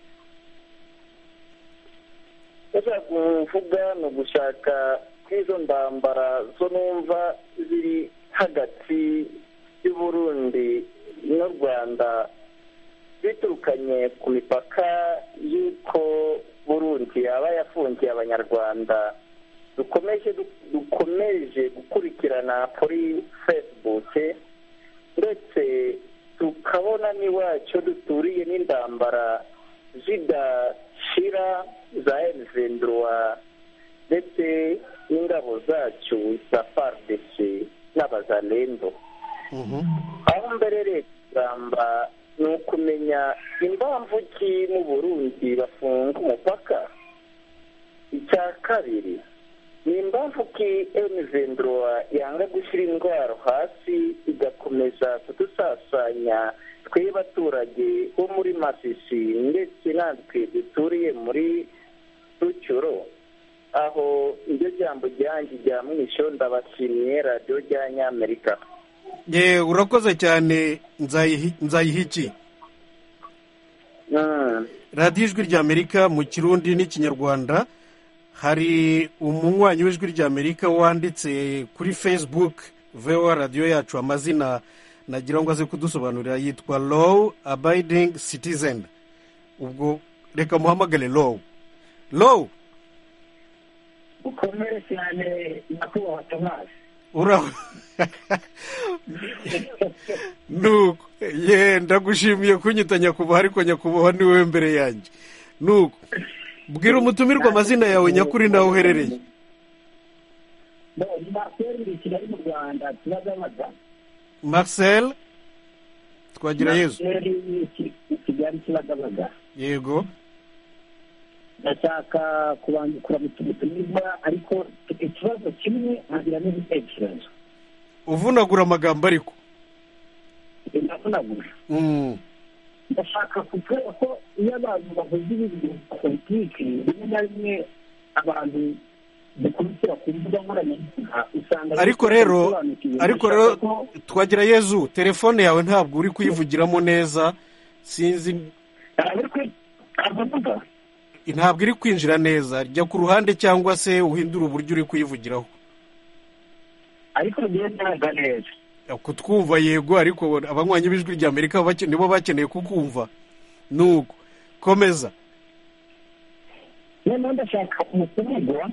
ndashaka kuvuga ni ugushaka kw'izo ndambara zo numva ziri hagati y'uburundi n'u rwanda biturukanye ku mipaka y'uko burundi yaba yafungiye abanyarwanda dukomeje dukomeje gukurikirana kuri facebook ndetse tukabona n'iwacu duturiye n'indambara zidashira za elvendroa ndetse n'ingabo zacu za fardc n'abazalendo aho mbere leta igamba ni ukumenya impamvu ki mu burundi bafunga umupaka icya kabiri ni impamvu ki emuvendroa yanga gushyira indwara hasi igakomeza kudusasanya twe baturage bo muri masisi ndetse natwe duturiye muri rucuro aho iryo jambo ryanjye rya mwisho ndabashimiye radiyo rya nyamerika ye urakoze cyane nzayihi nzayiha iki radiyo ijwi ry'amerika mu kirundi n'ikinyarwanda hari umunywanyi w'ijwi ry'amerika wanditse kuri facebook vewa radiyo yacu amazina nagira ngo aze kudusobanurira yitwa low abiding citizen ubwo reka muhamagare low low ukomere cyane nyakubahwa tomasi uraho nuko ye ndagushimiye kunyita nyakubahwa ariko nyakubahwa ni wowe mbere yanjye nuko bwira umutumirwa amazina yawe nyakuri nawe uherereye ni marcel uri kigali mu rwanda kibagabaga marcel twagira yezu marcel i kigali kibagabaga yego ndashaka kubangukura mu tumitumizwa ariko ikibazo kimwe nkagira n'ibitekerezo uvunagura amagambo ariko ndavunagura ndashaka kuvuga ko iyo abantu bavuze ibintu bya politiki rimwe na rimwe abantu dukurikira ku mbuga nkoranyambaga usanga ariko rero ariko rero twagira yezu telefone yawe ntabwo uri kuyivugiramo neza sinzi ntabwo iri kwinjira neza jya ku ruhande cyangwa se uhindure uburyo uri kuyivugiraho ariko ntabwo neza kutwumva yego ariko abanywanyi b'ijwi rya amerika nibo bakeneye kukumva nuko komeza noneho ndashaka umutumirwa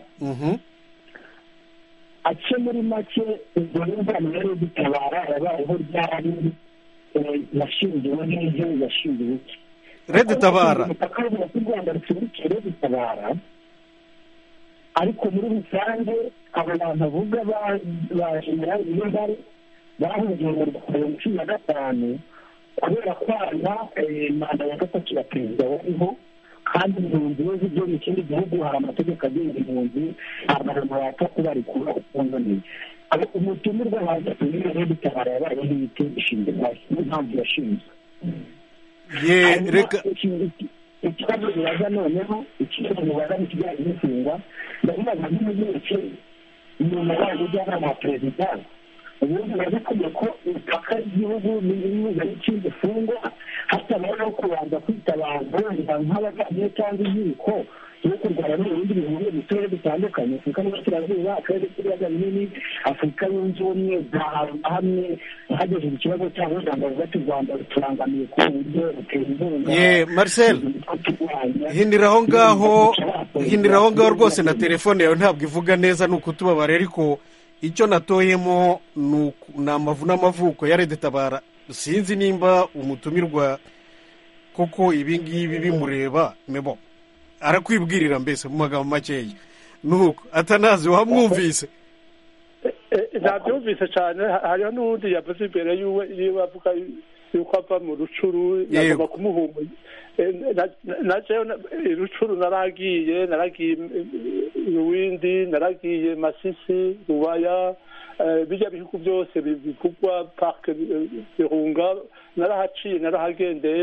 ace muri make ubwo n'imvano rero dutabara yabayeho ryari yashingiwe n'ibyo yashingiwe iki rede tabara umupaka w'u rwanda rucumbikiye rede tabara ariko muri rusange abo bantu avuga ba jenerali niyobare bahungiye mu rwanda cumi na gatanu kubera kwana manda ya gatatu ya perezida wariho kandi impunzi iyo zigiye mu kindi gihugu hari amategeko agenga impunzi ntabwo abantu bapfa kubarekura ukundaniye umutumirwa waza kumenya rero itabara yabayeho ibiti ishinzwe hasi niyo mpamvu yashinzwe ye reka ikibazo bibaza noneho ikibazo bibaza ni ikijyanye n'imfungwa ndabibaza nk'umunyeke nyuma yayo umujyanama wa perezida ubundi birazakwiye ko imipaka y'igihugu n'ibibuga n'ikindi ifungwa hatabayeho kubanza kwitabaza nk'abavandimwe cyangwa inkiko yo kurwanya n'ibindi bihugu mu turere dutandukanye afurika n'uburasirazuba akarere k'ibiyaga binini afurika yunze ubumwe hamwe hagejeje ikibazo cyabo ijambo rivuga ati u rwanda ruturangamiye ku buryo rutera inkunga ye marcel hindira aho ngaho hindira aho ngaho rwose na telefone yawe ntabwo ivuga neza ni ukutubabara ariko icyo natoyemo ni amavu n'amavuko ya rede tabara sinzi nimba umutumirwa koko ibi ngibi bimureba mebo arakwibwirira mbese mu magambo makeya nuko atanazi wamwumvise ntabyumvise cyane hariho n'ubundi yavuze imbere yiwe avuga yuko ava mu rucuru yagomba kumuhumura najewe rucuru naragiye naragiye ruwindi naragiye masisi rubaya bijya bihugu byose bivugwa parike birunga narahaciye narahagendeye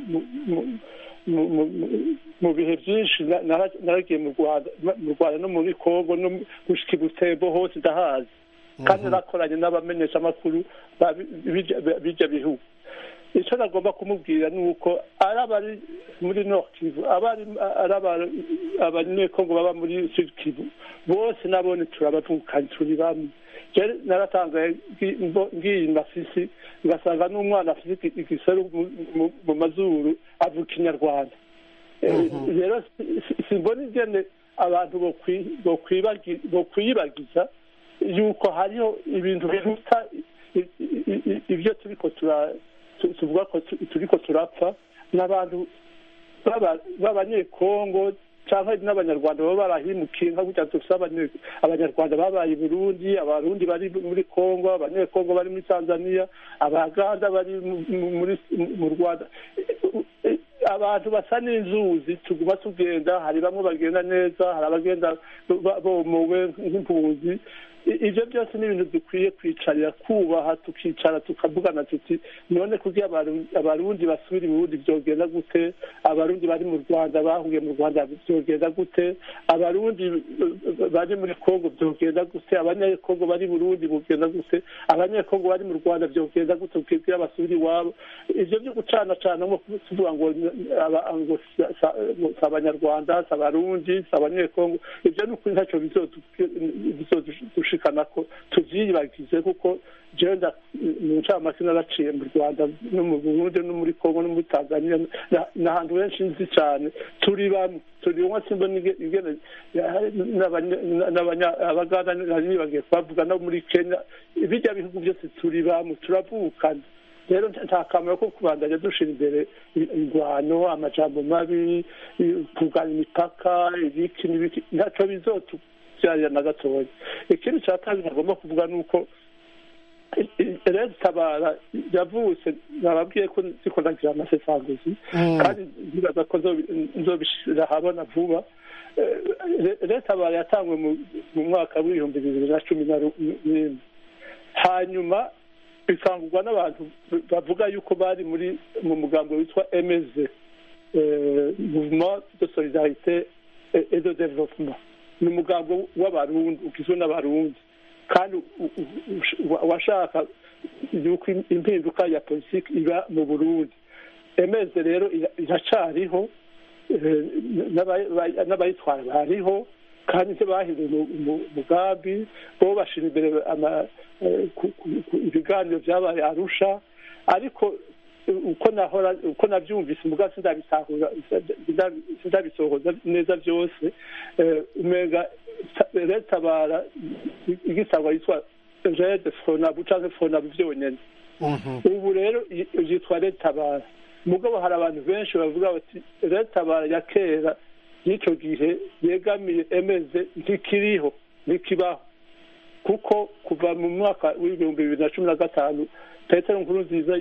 mu bihe byinshi naragiye mu rwanda no muri congo no gushyika i butembo hose ndahazi kandi narakoranye n'abamenyeshamakuru ba- b'ibyo- b'ibyo bihugu icyo nagomba kumubwira ni uko ari abari muri Nord Kivu abari ari aba- abanyekongo baba muri Sud Kivu bose nabone turabavukanye turi bamwe Jewe naratangaye ngi- mbo- ngiye masisi ngasanga n'umwana afite iki- igiseru mu- mu- mu mazuru avuga ikinyarwanda Eh, rero si- si- simbona ingene abantu bokwi- bokwibagi- bokwiyibagiza yuko hariho ibintu biruta i- i- i- ibyo turiko tura tu- tuvuga ko tu- turiko turapfa n'abantu b'aba- b'abanyekongo cyangwa n'abanyarwanda baba barahimukiye nka gutya dufite abanye- abanyarwanda babaye i burundi abarundi bari muri kongo abanyekongo bari muri tanzania abaganda bari mu- mu- muri mu rwanda abantu basa n'inzuzi tuguma tugenda hari bamwe bagenda neza hari abagenda ba- bomowe nk'impunzi I- ibyo byose ni ibintu dukwiye kwicarira kubaha tukicara tukavugana tuti none kugira abaru- abarundi basubira i burundi byogenda gute abarundi bari mu rwanda bahuye mu rwanda byogenda gute abarundi eh, bari muri kongo byogenda gute abanyekongo bari i burundi bugenda gute abanyekongo bari mu rwanda byogenda gute kugira basubire iwabo ibyo byo gucanacana nko tuvuga ngo aba- ngo si si abanyarwanda si abarundi si abanyekongo ibyo ni ukuri ntacyo bizodushikana ko tuvyiyibagize kuko jewe nda- mu ncamake naraciye mu rwanda no mu burundi no muri kongo no muri tanzania na- n'ahantu henshi nzi cyane turi bamwe turi umwe simbona inge- ingene ya- n'abanya- n'abanya- abaganda nari nibagiye kubavuga no muri kenya bijya bihugu byose turi bamwe turavukana rero nta kamaro ko kubandanya dushira imbere ingwano amajambo mabi kugana imipaka ibiki n'ibiki ntacyo bizotubyarira na gatoya ikindi cya kabiri nagomba kuvuga ni uko rero tabara yavutse nababwiye ko ziko nagira amasesanguzi kandi nzibaza ko nzobi- nzobishira ahabona vuba Eh, rero tabara yatangwe mu- mu mwaka w'ibihumbi bibiri na cumi na ru- n'imwe hanyuma bikangurwa n'abantu bavuga yuko bari muri mu mugambo witwa emeze mouvement de solidarité et et de développement ni umugambo w'abarundi ugizwe n'abarundi kandi u- u- u- washaka yuko impinduka ya politiki iba mu burundi emeze rero ira- iracariho eh, n'aba- n'abayitwara bariho kandi ivyo bahinduye mu- mu- umugambi bo bashira imbere ama- eh, ku- ku- ku- ibiganiro vyabaye arusha ariko eh, uko nahora uko navyumvise umuga sindabitahura sinda- sindabisohoza neza vyose eh, umenga ta- retabara igisagwa yitwa rede fonabu canke fonabu vyonyene ubu rero i- yitwa retabara mugabo hari abantu benshi bavuga bati retabara ya kera y'icyo gihe yegamiye emeze ntikiriho ntikibaho kuko kuva mu mwaka w'ibihumbi bibiri na cumi na gatanu petero nkuru nziza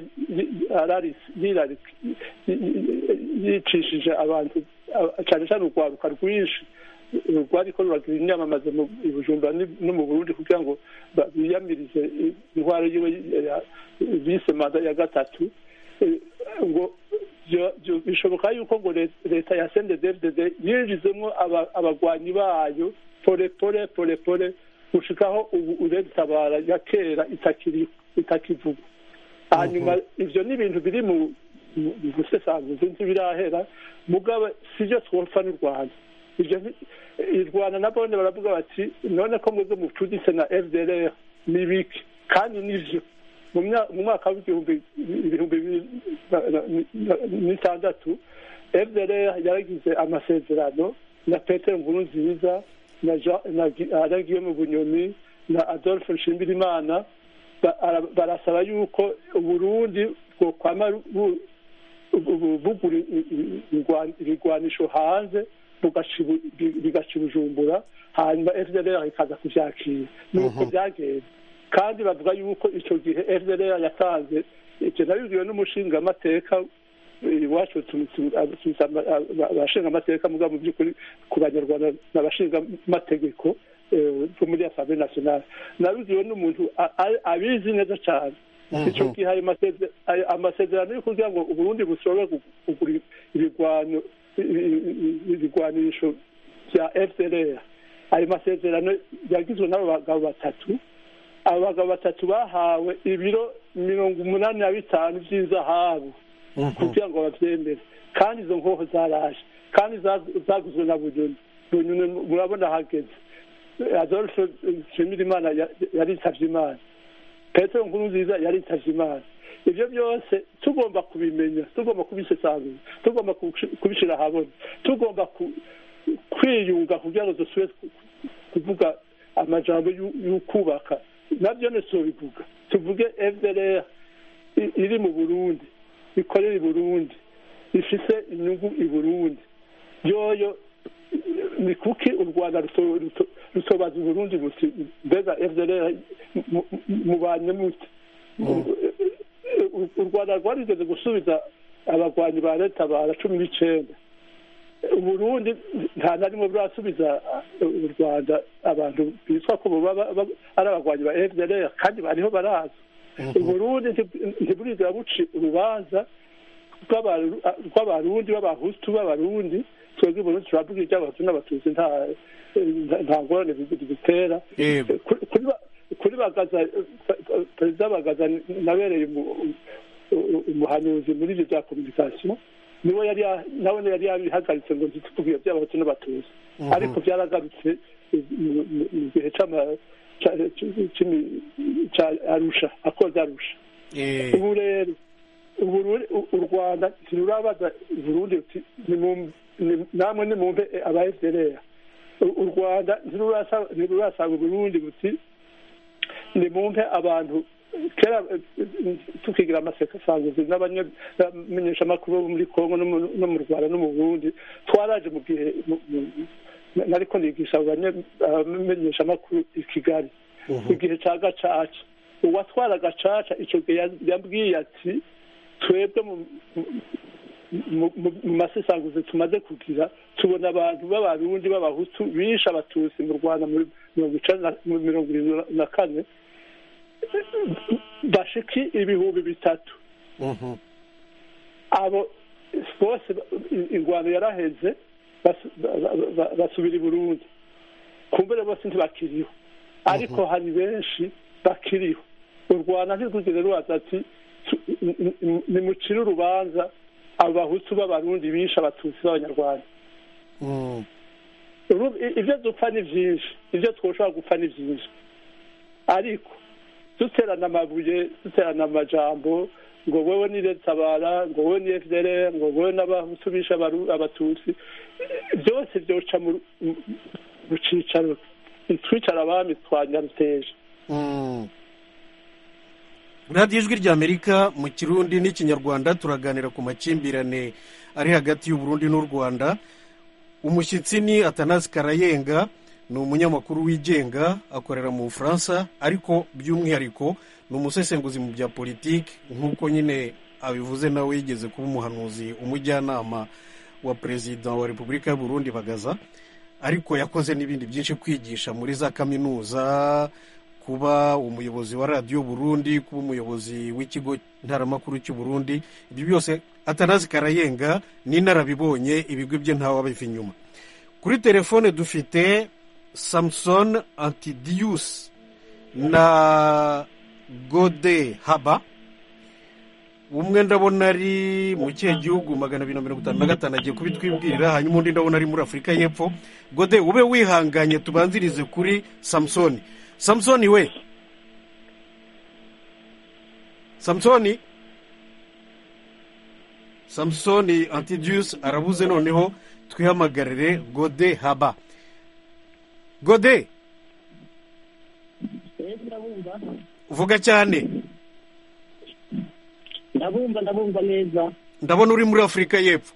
yicishije abantu a- cyane cyane urwaruka rwinshi rwariko ruragira inyamamaza mu i bujumbura ni- no mu burundi kugira ngo ba- biyamirize i- intwaro yiwe ya- bise manda ya gatatu Eh, ngo byo- byo- bishoboka yuko ngo le- leta ya sendedevdede yinjizemo aba- abagwanyi bayo pole pole pole pole gushikaho ubu uretabara ya kera itakiri itakivugwa hanyuma ivyo ni ibintu biri mu mu- mu busesanguzi ntibirahera mugabo sivyo twopfa n'u rwanda ivyo ni- i rwanda nabone baravuga bati none ko mwebwe mucuditse na fdr ni biki kandi nivyo mu mya- mu mwaka w'igihumbi ibihumbi bibiri na- na- na- n'itandatu fdr yaragize amasezerano na petero nkuru nziza na Jean- na Gi- alain guillaume bunyoni na adolphe nshimirimana ba- ara- barasaba yuko uburundi bwokwama bu- bu- bugura i- i- igwa- ibigwanisho hanze bugaca ibu- bi- bigaca i bujumbura hanyuma fdr ikaza kuvyakira nuko byagenze kandi bavuga yuko icyo gihe fdr yatanze icyo nabibwiwe n'umushingamateka iwacu tuza abashinga amateka muga mu by'ukuri ku banyarwanda n'abashinga amategeko bo muri asamblee nationale nabibwiwe n'umuntu a- a- abizi neza cyane icyo gihe ayo maseze- ayo amasezerano yo kugira ngo uburundi bushobore gu- kugura ibigwano ibigwanisho bya fdr ayo masezerano yagizwe n'abo bagabo batatu abagabo batatu bahawe ibiro mirongo umunani na bitanu by'inzahabu kugira ngo babyemere kandi izo nkoho zaraje kandi zaguzwe na bunyoni bunyoni murabona hageze adolphe nshimirimana yaritavye imana petero nkuru nziza yaritavye imana ibyo byose tugomba kubimenya tugomba kubisesangura tugomba kubishyira ahabona tugomba kwiyunga kugira ngo dusubire kuvuga amajambo y'ukubaka nabyo ntitubivuga tuvuge fdr iri mu burundi ikorera i burundi ifise inyungu i burundi yoyo ni kuki u rwanda rutobaza uburundi buti mbega fdr mubanye mute u rwanda rwarigeze gusubiza abagwanyi ba leta bara cumi n'icenda uburundi nta na rimwe burasubiza u rwanda abantu bitwa ko ari abagwanyi ba fdr kandi bariho baraza uburundi ntiburigera buci urubanza rw'abarundi b'abahutu b'abarundi twebwe uburundi turavuga iby'abahutu n'abatutsi nta ngorane bidutera kuri bagaza perezida bagaza nabereye umuhanuzi muri ibyo bya kominikasiyo niwe yari nawe yari yabihagaritse ngo ntituvuge by'abahutu n'abatutsi ariko byaragarutse mu gihe cya arusha akoze arusha ubu rero u rwanda ntirurabaza burundi ruti namwe nimumve aba fdr u rwanda ntirurasanga uburundi buti nimumve abantu kera tukigira amasesasanguzi n'abamenyeshamakuru bo muri kongo no mu rwanda no mu burundi twaraje mu gihe nariko nigisha abamenyeshamakuru i kigali igihe ca gacaca uwatwara gacaca ico gihe yambwiye ati twebwe mu masesanguzi tumaze kugira tubona abantu b'abarundi b'abahutu bishe abatutsi mu rwanda mu mirongo irindwi na kane bashiki ibihumbi bitatu abo bose ingwano yaraheze basubira i burundi kumbere bose ntibakiriho ariko hari benshi bakiriho u rwanda ntirwigeze rubaza ati nimucire urubanza abo bahutu b'abarundi bishe abatutsi b'abanyarwanda ibyo dupfa ni byinshi ibyo twoshobora gupfa ni byinshi ariko duterana amabuye duterana amajambo ngo wowe ni tabara ngo wowe ni fdr ngo wowe n'abahutu bishe abatutsi byose byoca mu cicaro twicara abami twanyaruteje radiyo ijwi ry'amerika mu kirundi n'ikinyarwanda turaganira ku makimbirane ari hagati y'uburundi n'u rwanda umushyitsi ni atanasi karayenga ni umunyamakuru wigenga akorera mu bufaransa ariko by'umwihariko ni umusesenguzi mu bya politiki nk'uko nyine abivuze nawe yigeze kuba umuhanuzi umujyanama wa perezida wa repubulika y'uburundi bagaza ariko yakoze n'ibindi byinshi kwigisha muri za kaminuza kuba umuyobozi wa radiyo burundi kuba umuyobozi w'ikigo ntaramakuru cy'uburundi ibyo byose atanazi karayenga n'inarabibonye ibigwi bye ntawe abiva inyuma kuri telefone dufite samson antidiyusi na gode haba umwe ndabona ari mu kihe gihugu magana abiri na mirongo itanu na gatanu agiye kubitwibwirira hanyuma undi ndabona ari muri afurika y'epfo gode ube wihanganye tubanzirize kuri samusoni samusoni we samusoni samusoni antidiyusi arabuze noneho twihamagarire gode haba gode vuga cyane ndabumva ndabumva neza ndabona uri muri afurika y'epfo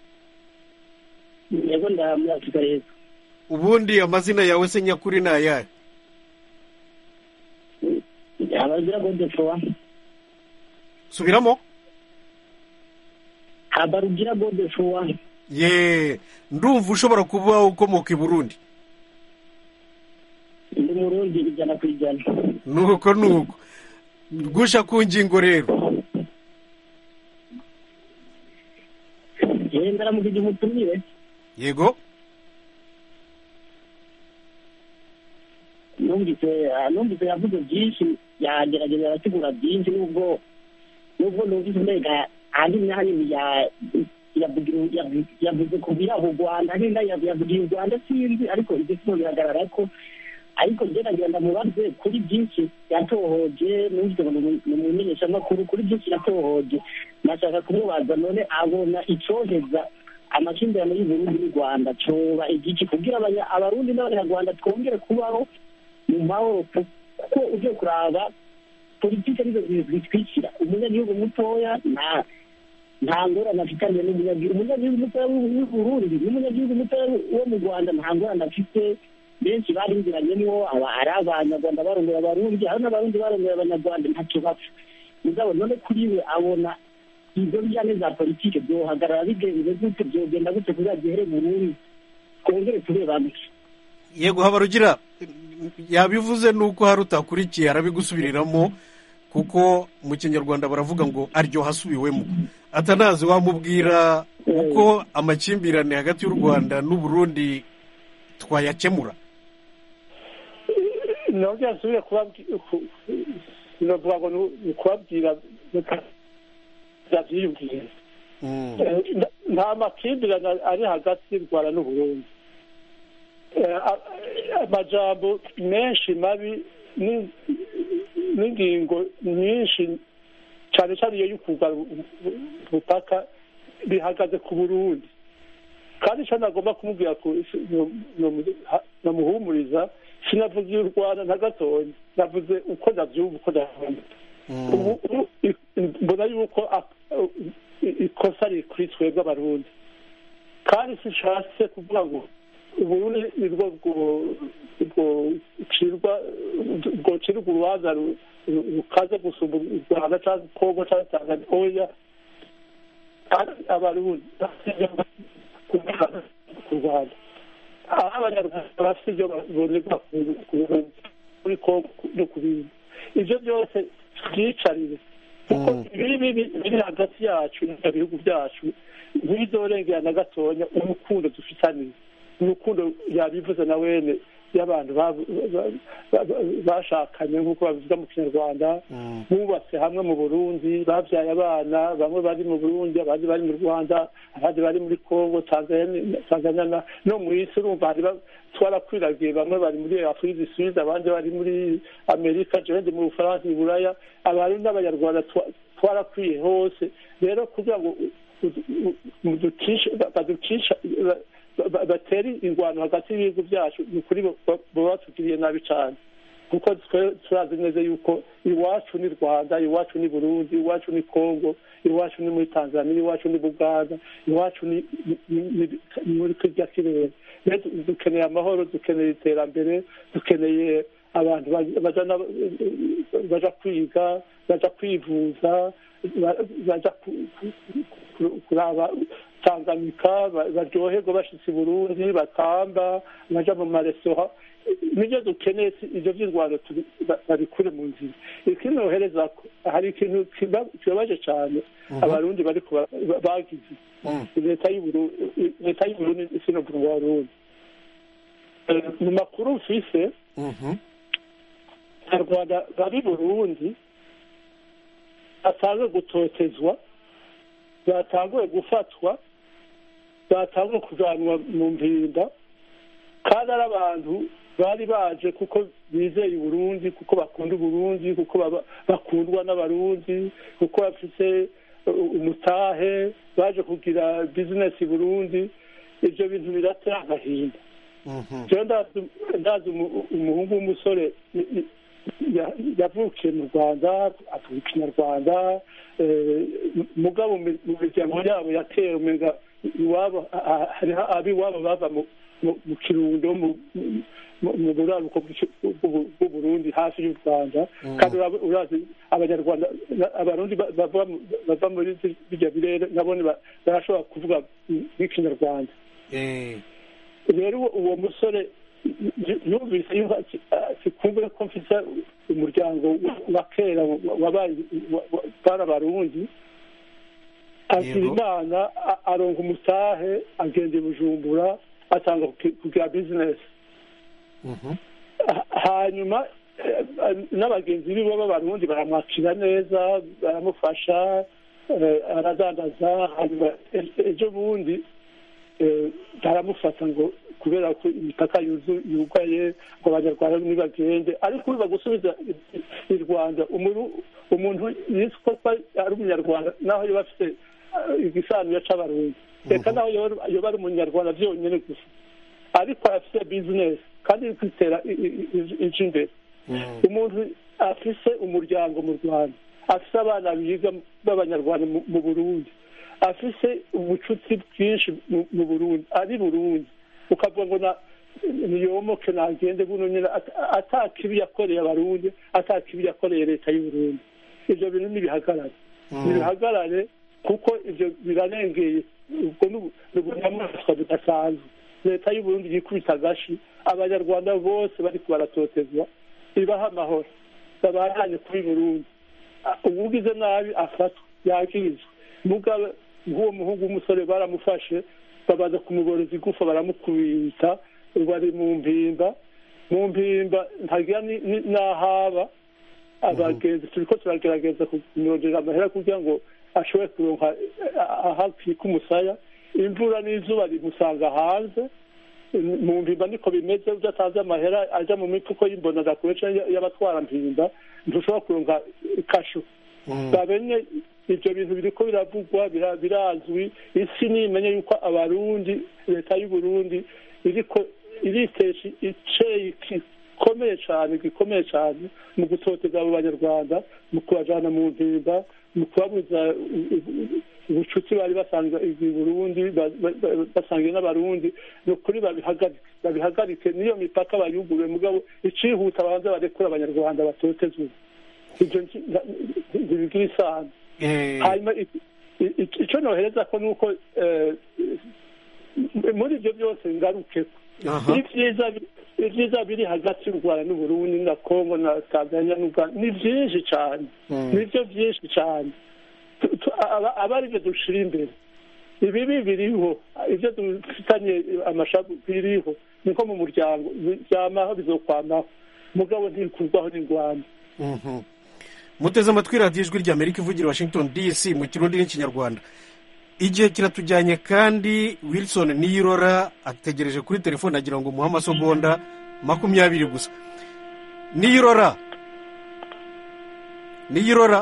yego nda muri afurika y'epfo ubundi amazina yawe se nyakuri ni ayahe abagira gode fowa subiramo habarugira gode fowa ye ndumva ushobora kuba ukomoka i burundi ndi murundi ijana ku ijana nuko nuko gusha ku ngingo rero ndaramukije umutumire yego numvise numvise yavuze byinshi yagerageza arategura byinshi nubwo nubwo numvise mbega ahanini na hanini ya- yavugira- yavu- yavuze ku biraho u rwanda nenda yavugiye u rwanda sinzi ariko ibyo sino biragaragara ko ariko gerageza ndamubaze kuri byinshi yatohoje numvise ngo ni umumenyeshamakuru kuri byinshi yatohoje nashaka kumubaza none abona icoheza amakimbirane y'uburundi n'u rwanda coba igiki kugira abanya- abarundi n'abanyarwanda twongere kubaho mu mahoro ku- kuko ugiye kuraba politiki nizo zitwikira umunyagihugu mutoya nta nta ngorane afitanye n'umunyagihugu umunyagihugu mutoya w'u Burundi n'umunyagihugu mutoya wo mu rwanda nta ngorane afite benshi barinziranyemo aba ari abanyarwanda barongera abarundi hari n'abarundi barongera abanyarwanda ntacyo bapfa mugabo none kuri we abona ibyo bijyanye za politiki byohagarara bigenze gute byogenda gute kugira gihere burundu twongere turebane yego habarugira yabivuze nuko hari utakurikiye arabigusubiriramo kuko mu kinyarwanda baravuga ngo aryoha asubiwemo atanazi wamubwira uko amakimbirane hagati y'u rwanda n'uburundi twayakemura nongera nsubire kubabwira novuga ngo ni ukubabwira ndabyiyumvira Eh, nta- nta makimbirane ari hagati y'u rwanda n'uburundi Eh, a- amajambo menshi mabi ni- n'ingingo nyinshi cyane cyane iyo y'ukugara ubutaka bihagaze ku burundi kandi icyo nagomba kumubwira ku namuhumuriza sinavuze u rwanda na gatoya navuze uko nabyumva uko nabyumva ubu ubu i- mbona yuko a- i- ikosa riri kuri twebwe abarundi kandi sishatse kuvuga ngo uburundi nibwo bwo- bwocirwa bwocirwa urubanza ru- ru- rukaze gusumba u rwanda cyangwa kongo cyangwa tanzania oya kandi abarundi ku rwanda aho abanyarwanda bafite ibyo bonerwa kuri kongo no ku bindi ibyo byose twicarire kuko ibibi biri hagati yacu n'ibyo bihugu byacu ntibizorengera na gatonya urukundo dufitaniye urukundo yabivuze na wene y'abantu ba- ba- ba- ba- bashakanye nk'uko babivuga mu kinyarwanda bubatse hamwe mu burundi babyaye abana bamwe bari mu burundi abandi bari mu rwanda abandi bari muri congo tanzania Tanzania na- no mu isi urumva hari ba- twarakwiragiye bamwe bari muri afurika du sud abandi bari muri amerika jewe ndi mu bufaransa i buraya abarundi n'abanyarwanda twa- twarakwiye hose rero kugira ngo u- u- u- ducishe- baducisha ba- ba- batere ingwano hagati y'ibihugu byacu ni ukuri bo- bo- baba batugiriye nabi cyane kuko twe turazi neza yuko iwacu ni rwanda iwacu ni burundi iwacu ni congo iwacu ni muri tanzania iwacu ni buganda iwacu ni ni- ni- ni muri kirya kirere rero du- dukeneye amahoro dukeneye iterambere dukeneye abantu baj- baja na- baja kwiga baja kwivuza ba- baja ku- ku- ku- kuraba tanganyika ba- baryoherwa bashitse i burundi batamba baja mu maresitora nibyo dukeneye si- ivyo vy'indwara turi- ba- babikure mu nzira ikindi nohereza ko hari ikintu kiba- kibabaje cane abarundi bariko ba- ba- bagize leta y'Uburu- leta y'uburundi sinovuga ngo abarundi Eh, mu makuru mfise abanyarwanda bari burundi batanguye gutotezwa batanguye gufatwa batanguye kujanwa mu mpinda kandi ari abantu bari baje kuko bizeye uburundi kuko bakunda uburundi kuko baba- bakundwa n'abarundi kuko bafite uh, umutahe baje kugira bizinesi i burundi ibyo bintu biratera agahinda jewe ndazi ndazi umu- umuhungu w'umusore y- y- ya- yavukiye mu rwanda avuga ikinyarwanda eh, mugabo mu- mu miryango yabo yatera umenga iwabo a- a- hariho ab'iwabo bava mu- mu- mu kirundo mu- mu- mu buraruko bw'iki- bw'u- bw'uburundi hafi y'u rwanda kandi urab- urazi abanyarwanda na- abarundi ba- bava mu- bava muri birya birere nabone ba- barashobora kuvuga nk'ikinyarwanda rero uwo- uwo musore y- yumvise yuko ati- ati kumbe ko mfise umuryango wa- wa kera wa- wabaye wa- wa- bari abarundi agira Yego. imana a- aronka umutahe agenda i bujumbura atanga kuki- kugira bizinesi hanyuma eh, n'abagenzi biwe b'abarundi baramwakira neza baramufasha eh, aradandaza hanyuma e- ejo bundi eh, baramufata ngo kubera ko imipaka yuzu- yugaye ngo abanyarwanda ntibagende ariko biba gusubiza i- i- i rwanda umuru- umuntu yitwa ko ari umunyarwanda naho yoba afite eh, igisanira c'abarundi reka naho yoba yoba ari umunyarwanda byonyine gusa ariko afite bizinesi kandi iri kwitera i- i- i- ije imbere umuntu afise umuryango mu rwanda afise abana biga b'abanyarwanda mu- mu burundi afise ubucuti bwinshi mu- mu burundi ari burundi ukavuga ngo na niyomoke nagende buno nyine at- atakibi yakoreye abarundi atakibi yakoreye leta y'uburundi ivyo bintu nibihagarare nibihagarare kuko ivyo birarengeye ubwo ni- ni ubunyamaswa budasanzwe leta y'uburundi yikubita agashi abanyarwanda bose bariko baratotezwa ibaha amahoro babandanye kuri burundi Ah, uwugize nabi afatwa yakirizwa mugabe nk'uwo muhungu w'umusore baramufashe babaza kumuboreza igufa baramukubita bari mu mpimba mu mpimba ntagira ni- ni- n'ahaba abagenzi turiko turagerageza kumurondera amahera kugira ngo ashobore kuronka eh, aho akika umusaya imvura n'izuba rimusanga hanze mu mpimba niko bimeze udatanze amahera aja mu mifuko y'imbonagakure canke y'abatwara mpimba ntushobora kuronka kasho babenye ivyo bintu biriko biravugwa bira- birazwi isi nimenye yuko abarundi leta y'uburundi iriko iritesha iceyi gikomeye cane gikomeye cane mu gutoteza abo banyarwanda mu kubajana mu mpimba mu kubabuza u- u- ubucuti bari basanzwe i burundi ba- ba- ba- basangiye n'abarundi ni ukuri babihagarike babihagarike niyo mipaka bayuguruye mugabo icihuta babanza barekura abanyarwanda batotezwe ivyo nti- nta- ntibigira isano hanyuma i- i- i- ico nohereza ko nuko eh, muri ivyo byose ngarukeko Aha. ibyiza ibyiza biri hagati y'u rwanda n'uburundi na kongo na tanzania n'uganda ni byinshi cyane Mm. nibyo byinshi cyane Tu- tu- aba aba ari byo dushira imbere ibibi biriho ibyo dufitanye amashabu biriho niko mu muryango byamaho bizokwamaho mugabo ntibikurwaho n'ingwano Mhm. muteze amatwi radiyo ijwi ry'amerika ivugira i washington dc mu kirundi n'ikinyarwanda igihe kiratujyanye kandi wilson niyirora ategereje kuri telefone agira ngo umuhe amasegonda makumyabiri gusa niyirora niyirora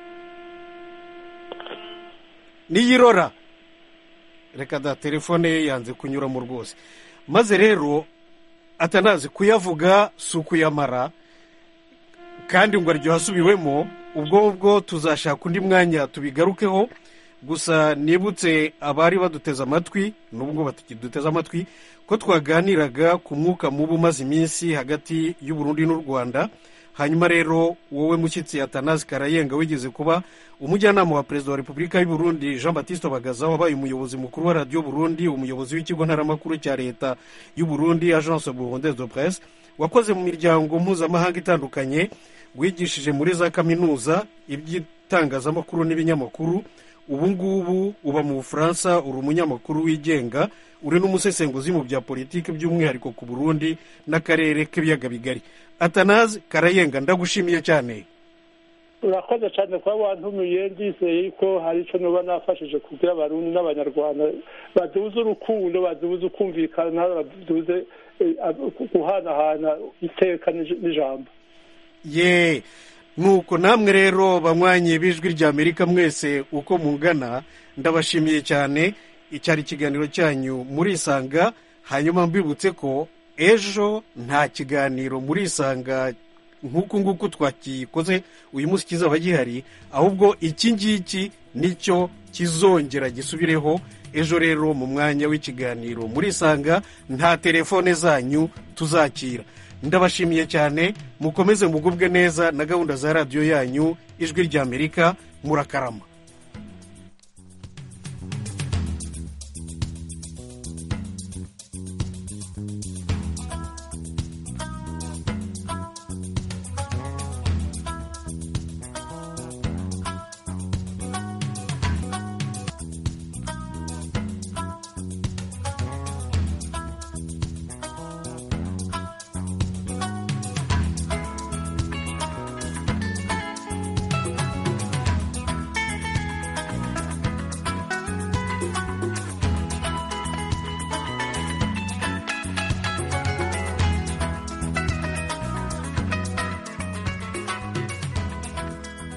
niyirora reka da telefone ye yanze kunyuramo rwose maze rero atanazi kuyavuga si ukuyamara kandi ngo aryoha asubiwemo ubwo ngubwo tuzashaka undi mwanya tubigarukeho gusa nibutse abari baduteze amatwi n'ubwo batakiduteze amatwi ko twaganiraga ku mwuka mubi umaze iminsi hagati y'uburundi n'u rwanda hanyuma rero wowe mushyitsi atanazi karayenga wigeze kuba umujyanama wa perezida wa repubulika y'u Burundi jean batiste bagaza wabaye umuyobozi mukuru wa radiyo burundi umuyobozi w'ikigo ntaramakuru cya leta y'u Burundi agence burundaise de presse wakoze mu miryango mpuzamahanga itandukanye wigishije muri za kaminuza iby'itangazamakuru n'ibinyamakuru ubu ngubu uba mu bufaransa uri umunyamakuru wigenga uri n'umusesenguzi mu bya politiki by'umwihariko ku burundi n'akarere k'ibiyaga bigari atanazi karayenga ndagushimiye cyane urakoze cyane kuba wantumiye ndizeye ko hari icyo nuba nafashije kugira abarundi n'abanyarwanda baduze urukundo baduze ukumvikana baduze eh, guhanahana iteka n'ij- n'ijambo ye nuko namwe rero banywanyi b'ijwi ry'amerika mwese uko mungana ndabashimiye cyane icyari ikiganiro cyanyu murisanga hanyuma mbibutse ko ejo nta kiganiro murisanga nk'uku nguku twakikoze uyu munsi kizaba gihari ahubwo iki ngiki nicyo kizongera gisubireho ejo rero mu mwanya w'ikiganiro murisanga nta telefone zanyu tuzakira ndabashimiye cyane mukomeze mugubwe neza na gahunda za radiyo yanyu ijwi ry'amerika murakarama